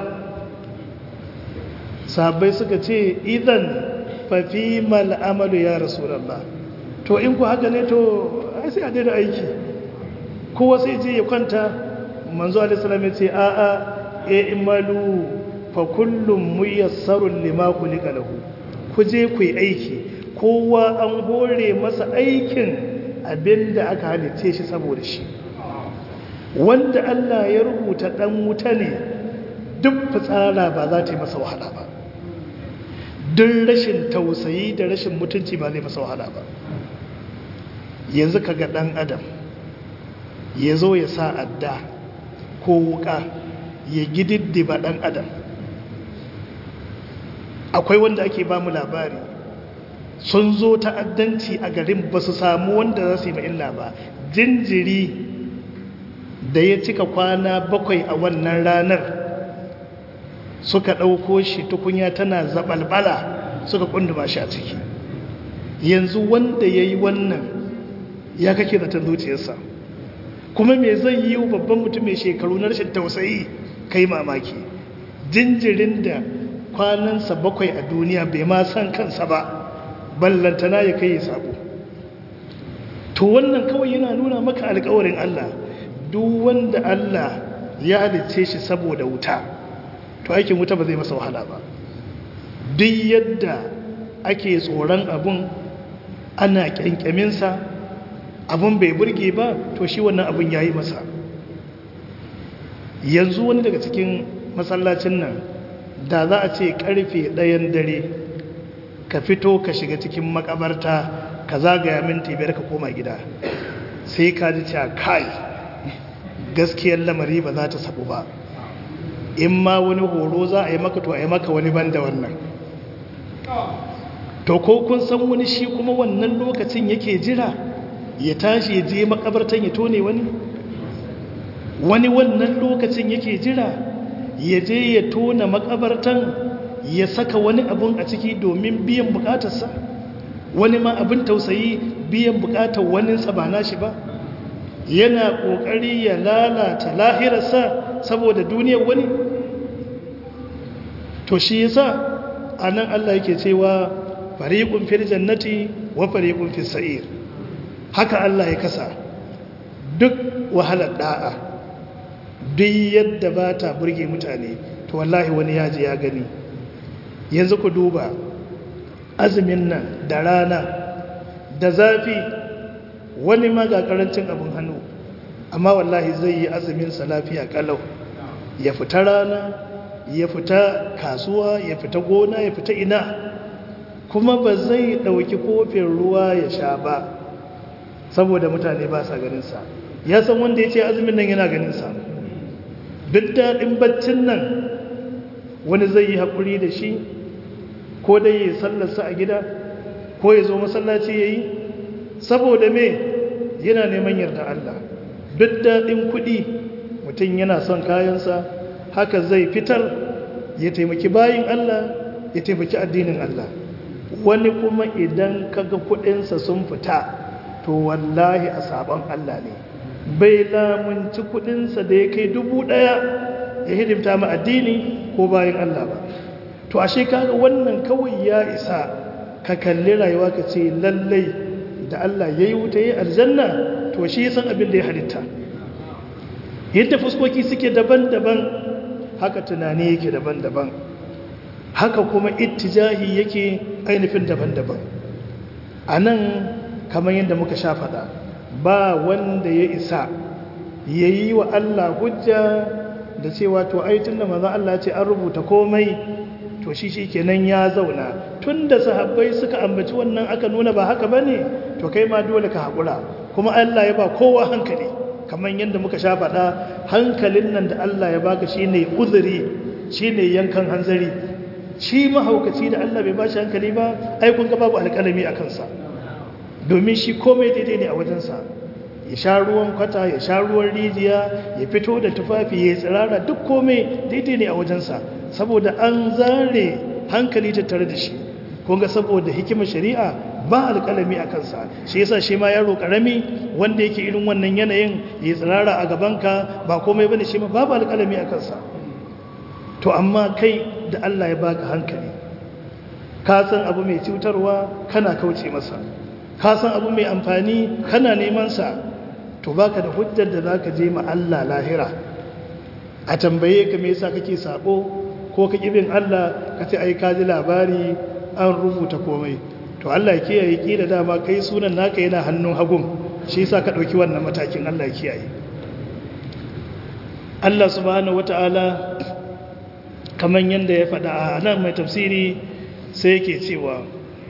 sabai suka ce idan fafi mal'amalu ya rasulallah to in ku haka ne to ai sai a daina aiki kowa sai je ya kwanta manzo alisalam ya ce a'a e imalu fa kullum muyassarun lima kulika lahu ku je ku yi aiki kowa an hore masa aikin abinda aka halice shi saboda shi wanda Allah ya rubuta dan wuta ne duk fitsara ba za ta yi masa wahala ba don rashin tausayi da rashin mutunci ba zai masa wahala ba yanzu ka ga ɗan adam ya zo ya sa adda ko wuka ya gididdiba ɗan adam akwai wanda ake ba mu labari sun zo ta'addanci a garin ba su samu wanda za su yi illa ba jinjiri da ya cika kwana bakwai a wannan ranar suka ɗauko shi tukunya tana zaɓalɓala suka ƙunduma shi a ciki yanzu wanda ya yi wannan ya kake zaton zuciyarsa kuma me zai yi babban mutum mai shekaru na rashin tausayi kai mamaki jinjirin da kwanansa bakwai a duniya bai ma san kansa ba ballantana ya kai ya sabo to wannan kawai yana nuna maka alkawarin Allah duk wanda Allah ya halicce shi saboda wuta to aikin wuta ba zai masa wahala ba duk yadda ake tsoron abun ana kyankyaminsa abun bai burge ba to shi wannan abun ya yi masa yanzu wani daga cikin masallacin nan da za a ce karfe ɗayan dare ka fito ka shiga cikin makabarta ka zagaya minti biyar ka koma gida sai ka ji cewa kai gaskiyar lamari ba za ta sabu ba in ma wani horo za a yi maka to a yi maka wani banda wannan to ko kun san wani shi kuma wannan lokacin yake jira ya tashi ya je makabartan ya tone wani wani wannan lokacin yake jira ya je ya tona makabartan ya saka wani abun a ciki domin biyan bukatarsa wani ma abin tausayi biyan bukatar waninsa ba nashi ba yana kokari ya lalata lahirarsa saboda duniyar wani to shi yasa anan Allah yake cewa fariqun fil jannati wa fariqun fis sa'ir haka Allah ya kasa duk wahalar da'a duk yadda ba ta burge mutane to wallahi wani yaji ya gani yanzu ku duba azumin nan da rana da zafi wani ma ga karancin abin hannu amma wallahi zai yi azumin sa lafiya kalau ya fita rana ya fita kasuwa ya fita gona ya fita ina kuma ba zai dauki kofin ruwa ya sha ba saboda mutane ba sa ganin sa ya san wanda ya ce azumin nan yana ganin sa duk daɗin baccin nan wani zai yi haƙuri da shi ko dai ya sallarsa a gida ko ya zo masallaci ya yi saboda me yana neman yarda Allah duk daɗin kuɗi mutum yana son kayansa haka zai fitar ya taimaki bayin Allah ya taimaki addinin Allah wani kuma idan kaga kuɗinsa sun fita to wallahi a sabon Allah ne bai lamunci kuɗinsa da ya kai dubu ɗaya ya hidimta ma addini ko bayin Allah ba to ashe kaga wannan kawai ya isa ka kalli rayuwa ka ce lallai da Allah ya yi wuta ya aljanna to shi san abin da ya halitta yadda fuskoki suke daban-daban haka tunani yake daban-daban haka kuma ittijahi yake ainihin daban-daban a nan kamar yadda muka sha faɗa ba wanda ya isa ya yi wa Allah hujja da cewa to aitin da maza Allah ce an rubuta komai to shi shi kenan ya zauna tun da sahabbai suka ambaci wannan aka nuna ba haka ba ne to kai ma dole ka haƙura kuma Allah ya ba kowa hankali kamar yadda muka sha faɗa hankalin nan da Allah ya baka shi ne uzuri shi ne yankan hanzari shi mahaukaci da Allah bai ba shi hankali ba ai kun ga babu alƙalami a kansa domin shi komai daidai ne a wajensa ya sha ruwan kwata ya sha ruwan rijiya ya fito da tufafi ya tsirara duk komai daidai ne a wajensa saboda an zare hankali tattare da shi kunga saboda hikimar shari'a ba alƙalami a kansa shi yasa shi ma yaro ƙarami wanda yake irin wannan yanayin ya tsirara a gabanka ba komai bane shi ma babu alƙalami a kansa to amma kai da Allah ya baka hankali ka san abu mai cutarwa kana kauce masa ka san abu mai amfani kana neman sa to baka da hujjar da zaka je ma Allah lahira a tambaye ka me yasa kake sabo ko ka kibin Allah ka ce ai ka ji labari an rubuta komai to Allah ya kiyaye ki da dama kai sunan naka yana hannun hagun shi yasa ka dauki wannan matakin Allah ya kiyaye Allah subhanahu wataala kaman yanda ya faɗa a nan mai tafsiri sai yake cewa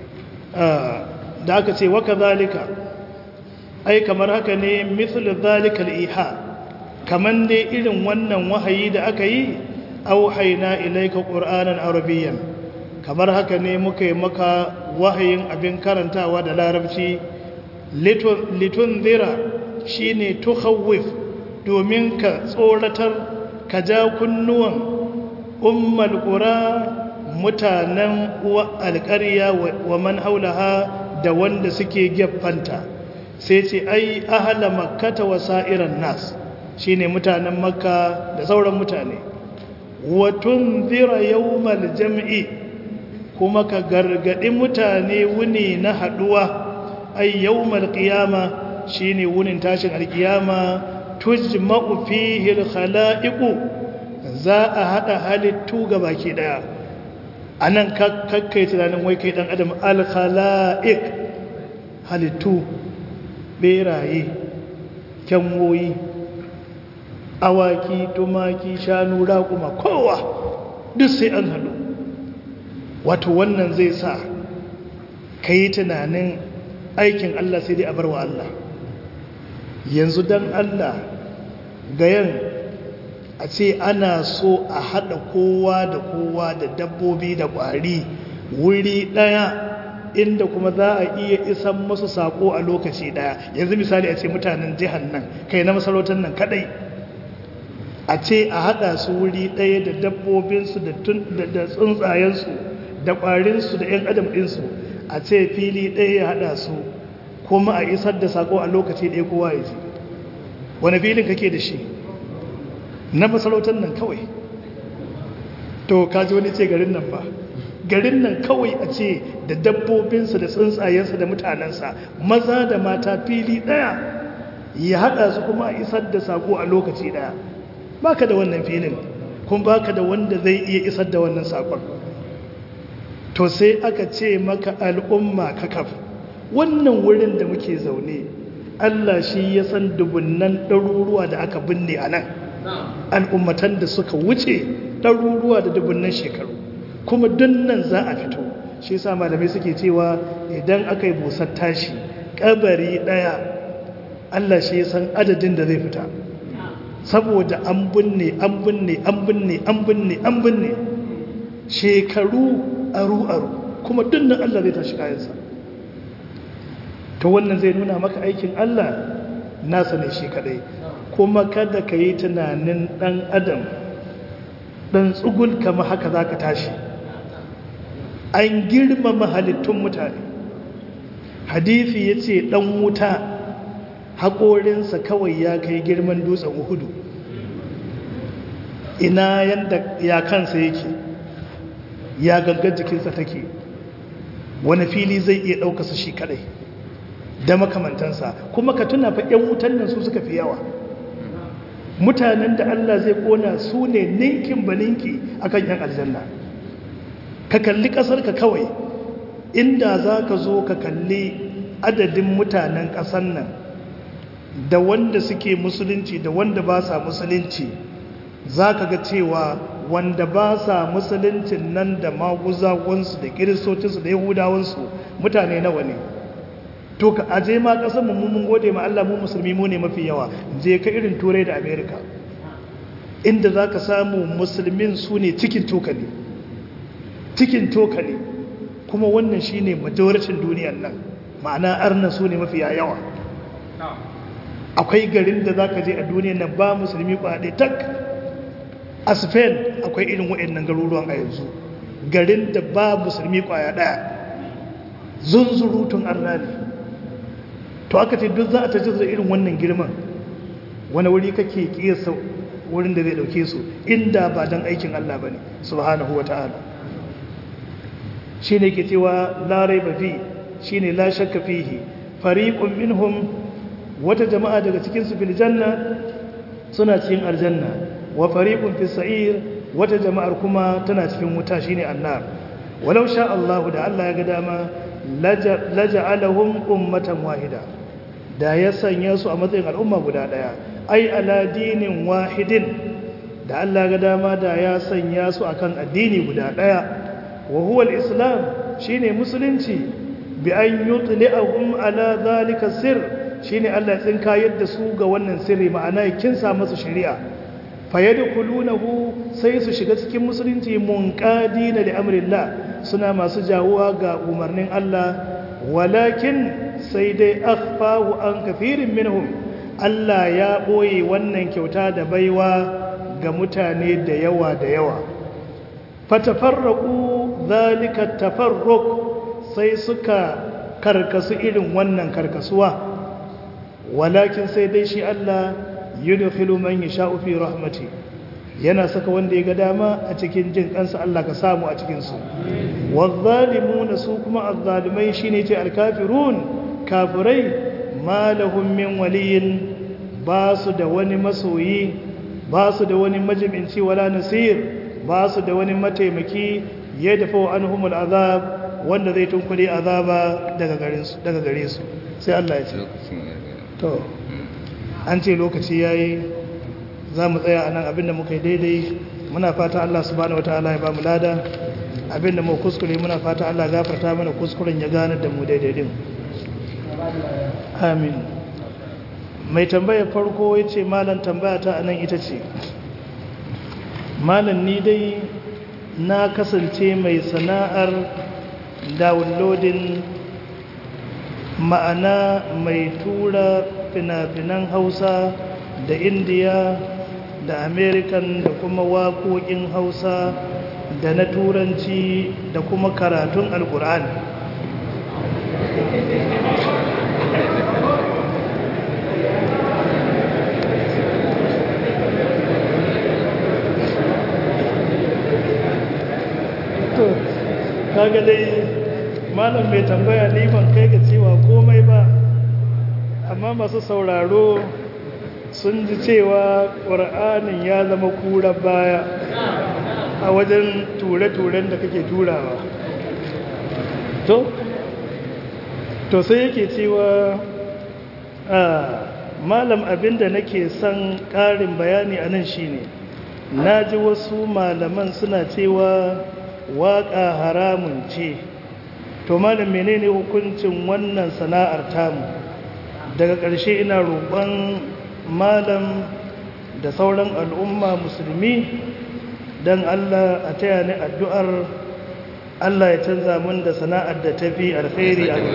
da aka ce wa kadhalika ai kamar haka ne mithlu dhalika al-iha kaman dai irin wannan wahayi da aka yi auhaina ilaika qur'anan arabiyyan kamar haka ne muka yi maka wahayin abin karantawa da larabci litun zira shine tukhawwif domin ka tsoratar ka ja kunnuwan ummal qura mutanen uwa alƙarya wa man haulaha da wanda suke gefanta sai ce ai ahla makkata wa sa'iran nas shine mutanen makka da sauran mutane wa tunzira yawmal jam'i kuma ka gargaɗi mutane wuni na haɗuwa ai yawmal qiyama shine wunin tashin alkiyama tujma'u fihi alkhalaiqu za a hada halittu baki daya anan kakkai tunanin wai kai dan adam alkhalaiq halittu beraye kyanwoyi awaki tumaki shanu raƙuma kowa duk sai an haɗu wato wannan zai sa ka yi tunanin aikin Allah sai dai a bar wa Allah yanzu don Allah gayan a ce ana so a haɗa kowa da kowa da dabbobi da ƙwari wuri ɗaya inda kuma za a iya isan masu saƙo a lokaci ɗaya yanzu misali a ce mutanen jihar nan kai na masarautar nan kaɗai a ce a haɗa su wuri ɗaya da dabbobinsu da tsuntsayensu da ƙwarinsu da 'yan adam ɗinsu a ce fili ɗaya ya haɗa su kuma a isar da saƙo a lokaci ɗaya kowa ya ji wani filin kake da shi na masarautar nan kawai to kaji wani ce garin nan ba garin nan kawai a ce da dabbobinsa da tsuntsayensa da mutanensa maza da mata fili ɗaya ya haɗa su kuma a isar da saƙo a lokaci ɗaya baka da wannan filin kuma baka da wanda zai iya isar da wannan saƙon to sai aka ce maka al'umma kakaf wannan wurin da muke zaune Allah shi ya san dubunnan ɗaruruwa da aka binne a nan al'ummatan da suka wuce ɗaruruwa da dubunnan shekaru kuma nan za a fito shi sa malamai suke cewa idan aka yi busar tashi ƙabari ɗaya Allah shi ya san adadin da zai fita saboda an binne an binne an binne an binne an binne shekaru aru-aru kuma dunnan Allah zai tashi kayansa to wannan zai nuna maka aikin Allah nasa ne shi kadai kuma kada ka yi tunanin dan adam dan tsugul kama haka za ka tashi an girmama halittun mutane hadithi ya ce dan wuta haƙorinsa kawai ya kai girman dutsen uhudu ina yadda ya kansa yake ya gangar jikinsa take wani fili zai iya ɗaukasa shi kadai da makamantansa kuma ka tuna fa 'yan wutan nan su suka fi yawa mutanen da Allah zai kona su ne ninkin ba ninki akan 'yan aljanna ka kalli ƙasarka kawai inda za ka zo ka kalli adadin mutanen ƙasar nan da wanda suke musulunci da wanda ba sa musulunci za ka ga cewa wanda ba sa musuluncin nan da maguzawansu da kiristocinsu da yahudawansu mutane nawa ne to ka aje ma kasar mu mun gode ma Allah mu musulmi mu ne mafi yawa je ka irin turai da america inda za ka samu musulmin su ne cikin tokali cikin tokali kuma wannan shine majoritin duniyar nan ma'ana arna su ne mafi yawa akwai garin da za ka je a duniyar nan ba musulmi kwaɗe tak a spain akwai irin waɗannan garuruwan a yanzu garin da ba musulmi kwaya ɗaya zunzurutun arnali to aka ce duk za a tajar da irin wannan girman wani wuri kake kiyasa wurin da zai dauke su inda ba don aikin Allah ba ne subhanahu wa ta'ala shi ne ke cewa larai ba fi shi ne la shakka fihi fariƙun minhum wata jama'a daga cikinsu fil janna suna cikin aljanna wa fariqun fi sa'ir wata jama'ar kuma tana cikin wuta shine annar walau sha Allah da Allah ya ga dama laja'alahum ummatan wahida da ya sanya su a matsayin al'umma guda daya ai ala dinin wahidin da Allah ya ga dama da ya sanya su akan addini guda daya wa huwa al-islam shine musulunci bi an yutli'ahum ala zalika sirr shine Allah ya tsinka yadda su ga wannan sirri ma'ana ya kinsa masu shari'a fayadkhulunahu sai su shiga cikin musulunci munqadina li amrillah suna masu jawuwa ga umarnin Allah walakin sai dai akhfahu an kafirin minhum Allah ya boye wannan kyauta da baiwa ga mutane da yawa da yawa fatafarraqu zalika tafarruq sai suka karkasu irin wannan karkasuwa walakin sai dai shi Allah yudkhilu man yasha'u fi rahmati yana saka wanda ya ga dama a cikin jin kansa Allah ka samu a cikinsu wazzalimuna su kuma azzalimai shine ce alkafirun kafirai ma lahum min waliyin ba su da wani masoyi ba su da wani majibinci wala nasir ba su da wani mataimaki ya dafa wa anhumul azab wanda zai tunkuri azaba daga gare su sai Allah ya ce to an ce lokaci yayi za mu tsaya a nan abinda muka yi daidai muna fata Allah subhanahu wataala ya ba mu lada abinda mu kuskure muna fata Allah gafarta mana kuskuren ya gane da mu daidai din amin mai tambaya farko ya ce malam tambaya ta anan ita ce malam ni dai na kasance mai sana'ar downloading ma'ana mai tura fina-finan hausa da indiya da american da kuma waƙoƙin hausa da na turanci da kuma karatun alkur'ani to kaga dai malam mai tambaya ni ban kai ga cewa komai ba amma masu sauraro sun ji cewa ƙur'anin ya zama kura baya a wajen ture-turen da kake turawa to to sai yake cewa malam abinda nake son ƙarin bayani a nan shine na ji wasu malaman suna cewa waƙa haramun ce to malam menene hukuncin wannan sana'ar tamu daga ƙarshe ina roƙon malam da sauran al'umma musulmi don Allah a taya ni addu'ar Allah ya canza mun da sana'ar da tafi alkhairi a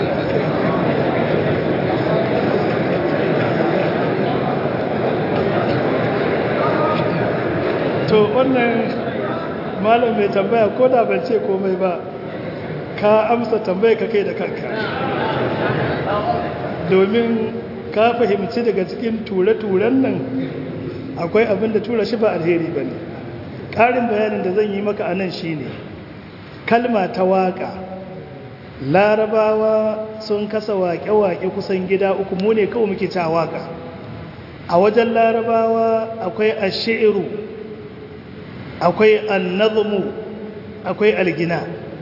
to wannan malam mai tambaya ko da ban ce komai ba ka amsa tambaya ka kai da kanka domin ka fahimci daga cikin ture-turen nan akwai abin da tura shi ba alheri ba ne ƙarin bayanin da zan yi maka a nan shi ne kalma ta waƙa larabawa sun kasa waƙe-waƙe kusan gida uku mu ne kawai muke ta waƙa a wajen larabawa akwai ashi'iru akwai annazmu akwai algina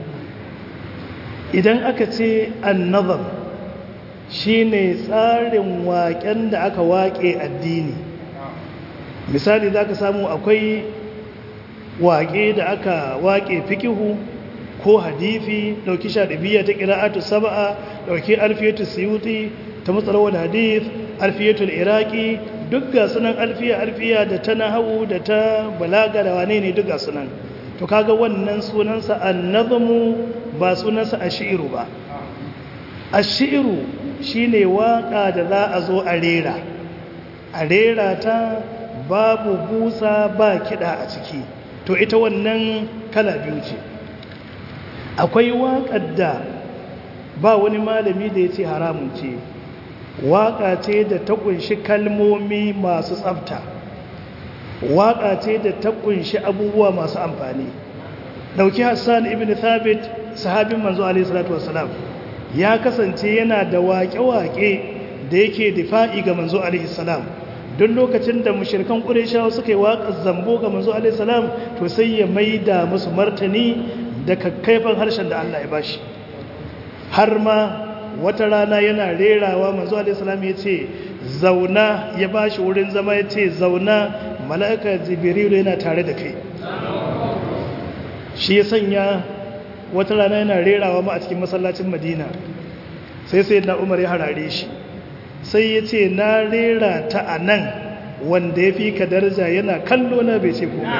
idan aka ce annazam shine tsarin waƙen da aka waƙe addini misali za ka samu akwai waƙe da aka waƙe fikihu ko hadifi ɗauki shaɗibiyya ta ƙira'atu saba'a ɗauki alfiyatu siyuti ta matsalawar hadif alfiyatul iraki duk ga sunan alfiya alfiya da ta nahawu da ta balaga da wane ne duk ga sunan to kaga wannan sunansa annazmu ba sunansa ashiru ba ashiru shine waka da za a zo a rera a rera ta babu busa ba kida a ciki to ita wannan kala biyu ce akwai waƙar da ba wani malami da ya ce haramun ce waƙa ce da ta ƙunshi kalmomi masu tsafta waƙa ce da ta ƙunshi abubuwa masu amfani ɗauki hassan ibn thabit sahabin manzo alaihi salatu wassalam ya kasance yana da waƙe-waƙe da yake difa'i ga manzo alaihi salam duk lokacin da mushrikan qurayshawa suka yi waƙar zambo ga manzo alaihi salam to sai ya maida musu martani da kakkaifan harshen da Allah ya bashi har ma wata rana yana rerawa manzo alaihi salam ya ce zauna ya bashi wurin zama ya ce zauna mala'ika jibrilu yana tare da kai shi ya sanya wata rana yana rerawa ma a cikin masallacin madina sai sai na umar ya harare shi sai ya ce na rera ta a nan wanda ya fi ka daraja yana kallo na bai ce komai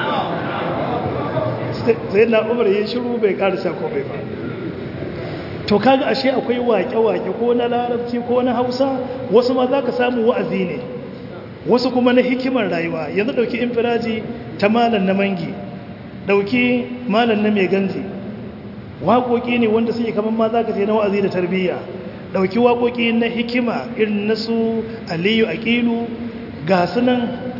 ba sai na umar ya shiru bai karisa komai ba to kaga ashe akwai wake-wake ko na larabci ko na hausa wasu ma za ka samu wa'azi ne wasu kuma na hikimar rayuwa yanzu ɗauki infiraji ta malam na mangi ɗauki malam na mai ganji waƙoƙi ne wanda suke kamar ma za ka ce na wa'azi da tarbiyya ɗauki waƙoƙi na hikima irin na su aliyu aƙilu ga sunan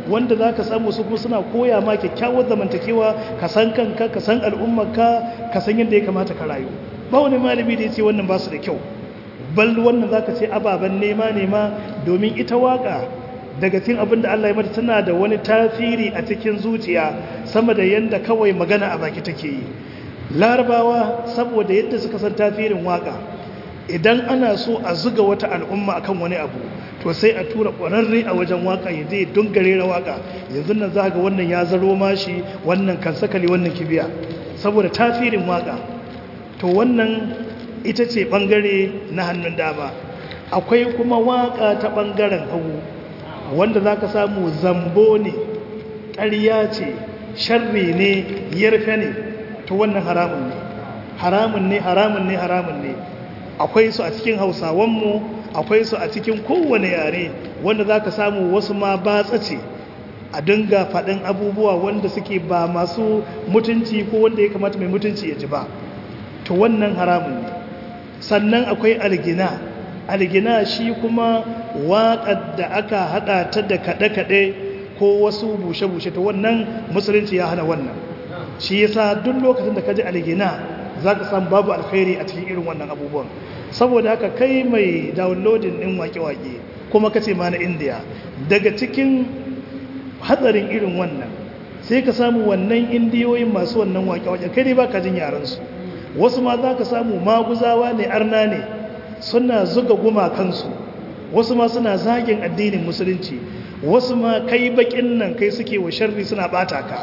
wanda za ka samu su kuma suna koya ma kyakkyawar zamantakewa ka san kanka ka san al'ummarka ka san yadda ya kamata ka rayu ba wani malami da ya ce wannan ba su da kyau bal wannan za ka ce ababen nema nema domin ita waka daga cikin abin da Allah ya mata tana da wani tasiri a cikin zuciya sama da yadda kawai magana a baki take yi larabawa saboda yadda suka san tasirin waka idan ana so a zuga wata al'umma akan wani abu to sai a tura ƙwararre a wajen waka ya zai dungare na waka yanzu nan za ga wannan ya zaro mashi wannan kan sakali wannan kibiya saboda tasirin waka to wannan ita ce ɓangare na hannun dama akwai kuma waka ta ɓangaren hagu wanda za ka samu zambo ne ƙarya ce sharri ne yarfe ne to wannan haramun ne haramun ne haramun ne haramun ne akwai su a cikin hausawanmu akwai su a cikin kowane yare wanda za ka samu wasu ma batsa ce a dinga faɗin abubuwa wanda suke ba masu mutunci ko wanda ya kamata mai mutunci ya ji ba to wannan haramun ne sannan akwai algina algina shi kuma waƙar da aka haɗa ta da kaɗe-kaɗe ko wasu bushe-bushe ta wannan musulunci ya hana wannan shi yasa duk lokacin da ka ji algina za ka samu babu alkhairi a cikin irin wannan abubuwan saboda haka kai mai downloading ɗin wake-wake kuma kace ma na indiya daga cikin hatsarin irin wannan sai ka samu wannan indiyoyin masu wannan wake-wake kai dai ba ka jin yaransu wasu ma za ka samu maguzawa ne arna ne suna zuga gumakansu wasu ma suna zagin addinin musulunci wasu ma kai bakin nan kai suke wa sharri suna bata ka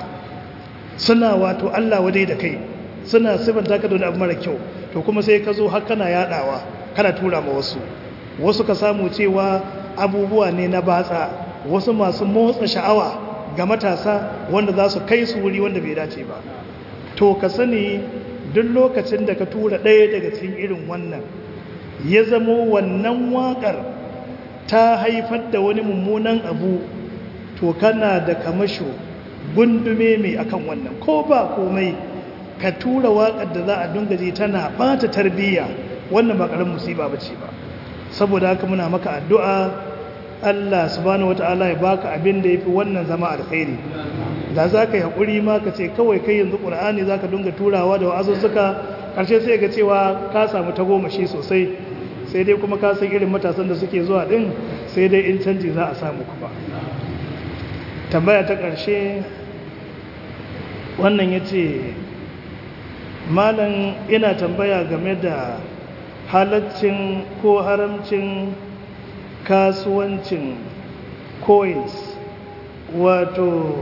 suna wato Allah wadai da kai suna sifanta ka da wani abu mara kyau to kuma sai ka zo har kana yadawa kana tura ma wasu wasu ka samu cewa abubuwa ne na batsa wasu masu motsa sha'awa ga matasa wanda za su kai su wuri wanda bai dace ba to ka sani duk lokacin da ka tura ɗaya daga cikin irin wannan ya zamo wannan waƙar ta haifar da wani mummunan abu to kana da kamasho gundume mai akan wannan ko ba komai ka tura waƙar da za a dungaje tana ɓata tarbiyya wannan ba ƙarar musiba ba ce ba saboda haka muna maka addu'a Allah subhanahu wata'ala ya baka abin da ya fi wannan zama alkhairi da za ka yi haƙuri ma ka ce kawai kai yanzu ƙur'ani za ka dunga turawa da wa'azuzzuka ƙarshe sai ga cewa ka samu tagomashi sosai sai dai kuma ka san irin matasan da suke zuwa ɗin sai dai in canji za a samu kuma tambaya ta ƙarshe wannan ya ce malam ina tambaya game da halaccin ko haramcin kasuwancin coins wato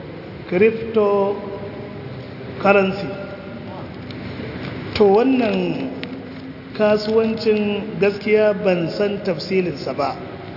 cryptocurrency to wannan kasuwancin gaskiya ban san tafsilinsa ba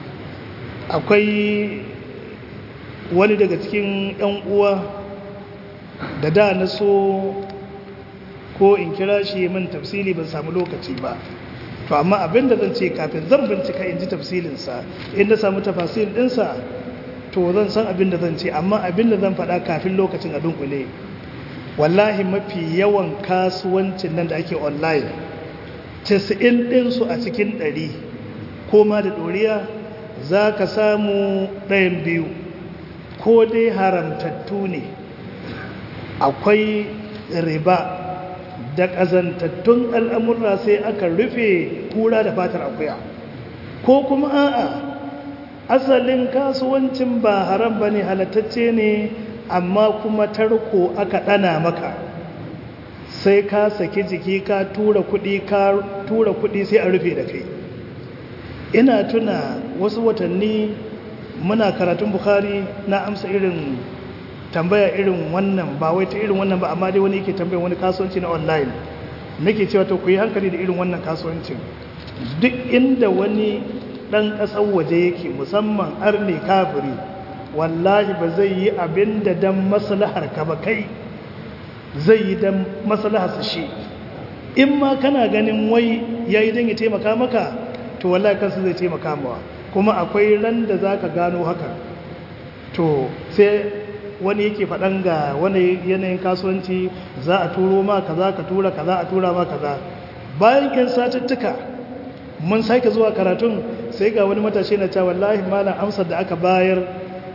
akwai wani daga cikin 'yan uwa da da na so ko in kira shi min tafsili ban samu lokaci ba to amma abin da zan ce kafin zan bincika in ji tafsilinsa in na samu tafasil ɗinsa to zan san abin da zan ce amma abin da zan faɗa kafin lokacin a dunkule wallahi mafi yawan kasuwancin nan da ake online casa'in ɗinsu a cikin ɗari ko ma da ɗoriya za ka samu ɗayan biyu ko dai haramtattu ne akwai riba da ƙazantattun al'amurra sai aka rufe kura da fatar akuya ko kuma a'a asalin kasuwancin ba haram ba ne halattacce ne amma kuma tarko aka ɗana maka sai ka saki jiki ka tura kuɗi ka tura kuɗi sai a rufe da kai ina tuna wasu watanni muna karatun bukari na amsa irin tambaya irin wannan ba wai ta irin wannan ba amma dai wani yake tambaya wani kasuwanci na online nake cewa to ku yi hankali da irin wannan kasuwancin duk inda wani ɗan ƙasar waje yake musamman arne kafiri wallahi ba zai yi abin da dan maslahar ka ba kai zai yi dan maslahar su shi in ma kana ganin wai yayi dan ya taimaka maka to wallahi kansa zai taimaka mawa kuma akwai ran da zaka gano haka to sai wani yake faɗan ga wani yanayin kasuwanci za a turo ma kaza ka tura kaza a tura ma kaza bayan yan satuttuka mun sake zuwa karatun sai ga wani matashi na cewa wallahi malam amsar da aka bayar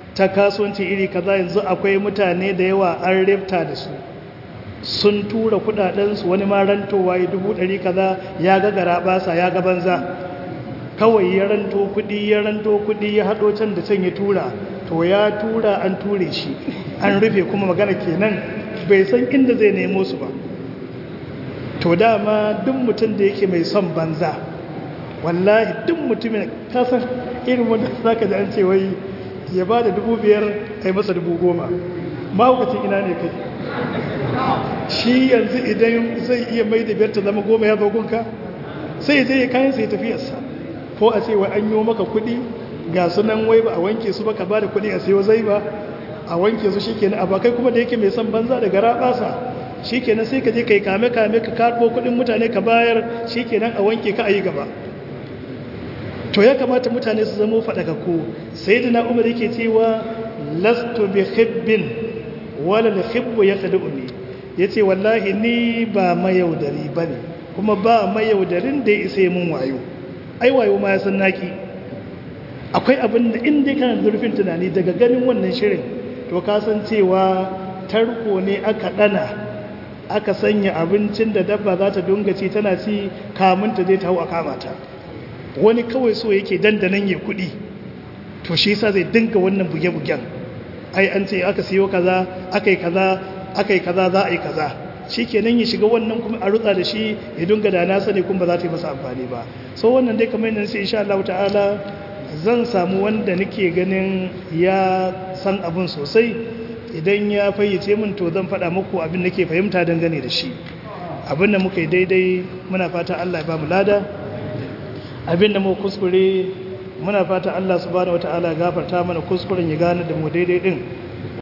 ta kasuwanci iri kaza yanzu akwai mutane da yawa an rifta da su sun tura kudadensu wani ma rantowa ya dubu ɗari kaza ya ga gara basa ya ga banza kawai ya ranto kudi ya ranto kudi ya haɗo can da can ya tura to ya tura an ture shi an rufe kuma magana kenan bai san inda zai nemo su ba to dama duk mutum da yake mai son banza wallahi duk mutumin kasan irin wanda za ka ji an ce wai ya ba da dubu biyar a yi masa dubu goma mahaukacin ina ne kai shi yanzu idan zai iya mai da biyar ta zama goma ya zogunka sai zai kayan sai tafiyarsa ko a ce wai an yi maka kuɗi ga sunan wai ba a wanke su ba ka ba da kuɗi a sayo zai ba a wanke su shi kenan abakai kuma da yake mai son banza da gara ɓasa shi kenan sai ka je ka yi kame-kame ka karɓo kuɗin mutane ka bayar shi kenan a wanke ka a yi gaba to ya kamata mutane su zama faɗakakku sai da na umar yake cewa lastu bi khibbin wala da khibbu ya kada umi ya ce wallahi ni ba mayaudari ba ne kuma ba mayaudarin da ya isa mun wayo ai wayo ma ya san naki akwai abin da inda kana zurfin tunani daga ganin wannan shirin to ka san cewa tarko ne aka ɗana aka sanya abincin da dabba za ta dunga ci tana ci kamun ta zai ta hau a kamata wani kawai so yake dandanan ya kuɗi to shi yasa zai dinga wannan buge-bugen ai an ce aka siyo kaza aka yi kaza aka yi kaza za a yi kaza shi kenan ya shiga wannan kuma a rutsa da shi ya dunga da nasa ne kuma ba za ta yi masa amfani ba so wannan dai kamar yadda sai insha Allah ta'ala zan samu wanda nake ganin ya san abin sosai idan ya fayyace min to zan faɗa muku abin da ke fahimta dangane da shi abin da muka yi daidai muna fata Allah ya ba mu lada abin da mu kuskure muna fata Allah subhanahu wataala gafarta mana kuskuren ya gane da mu daidai din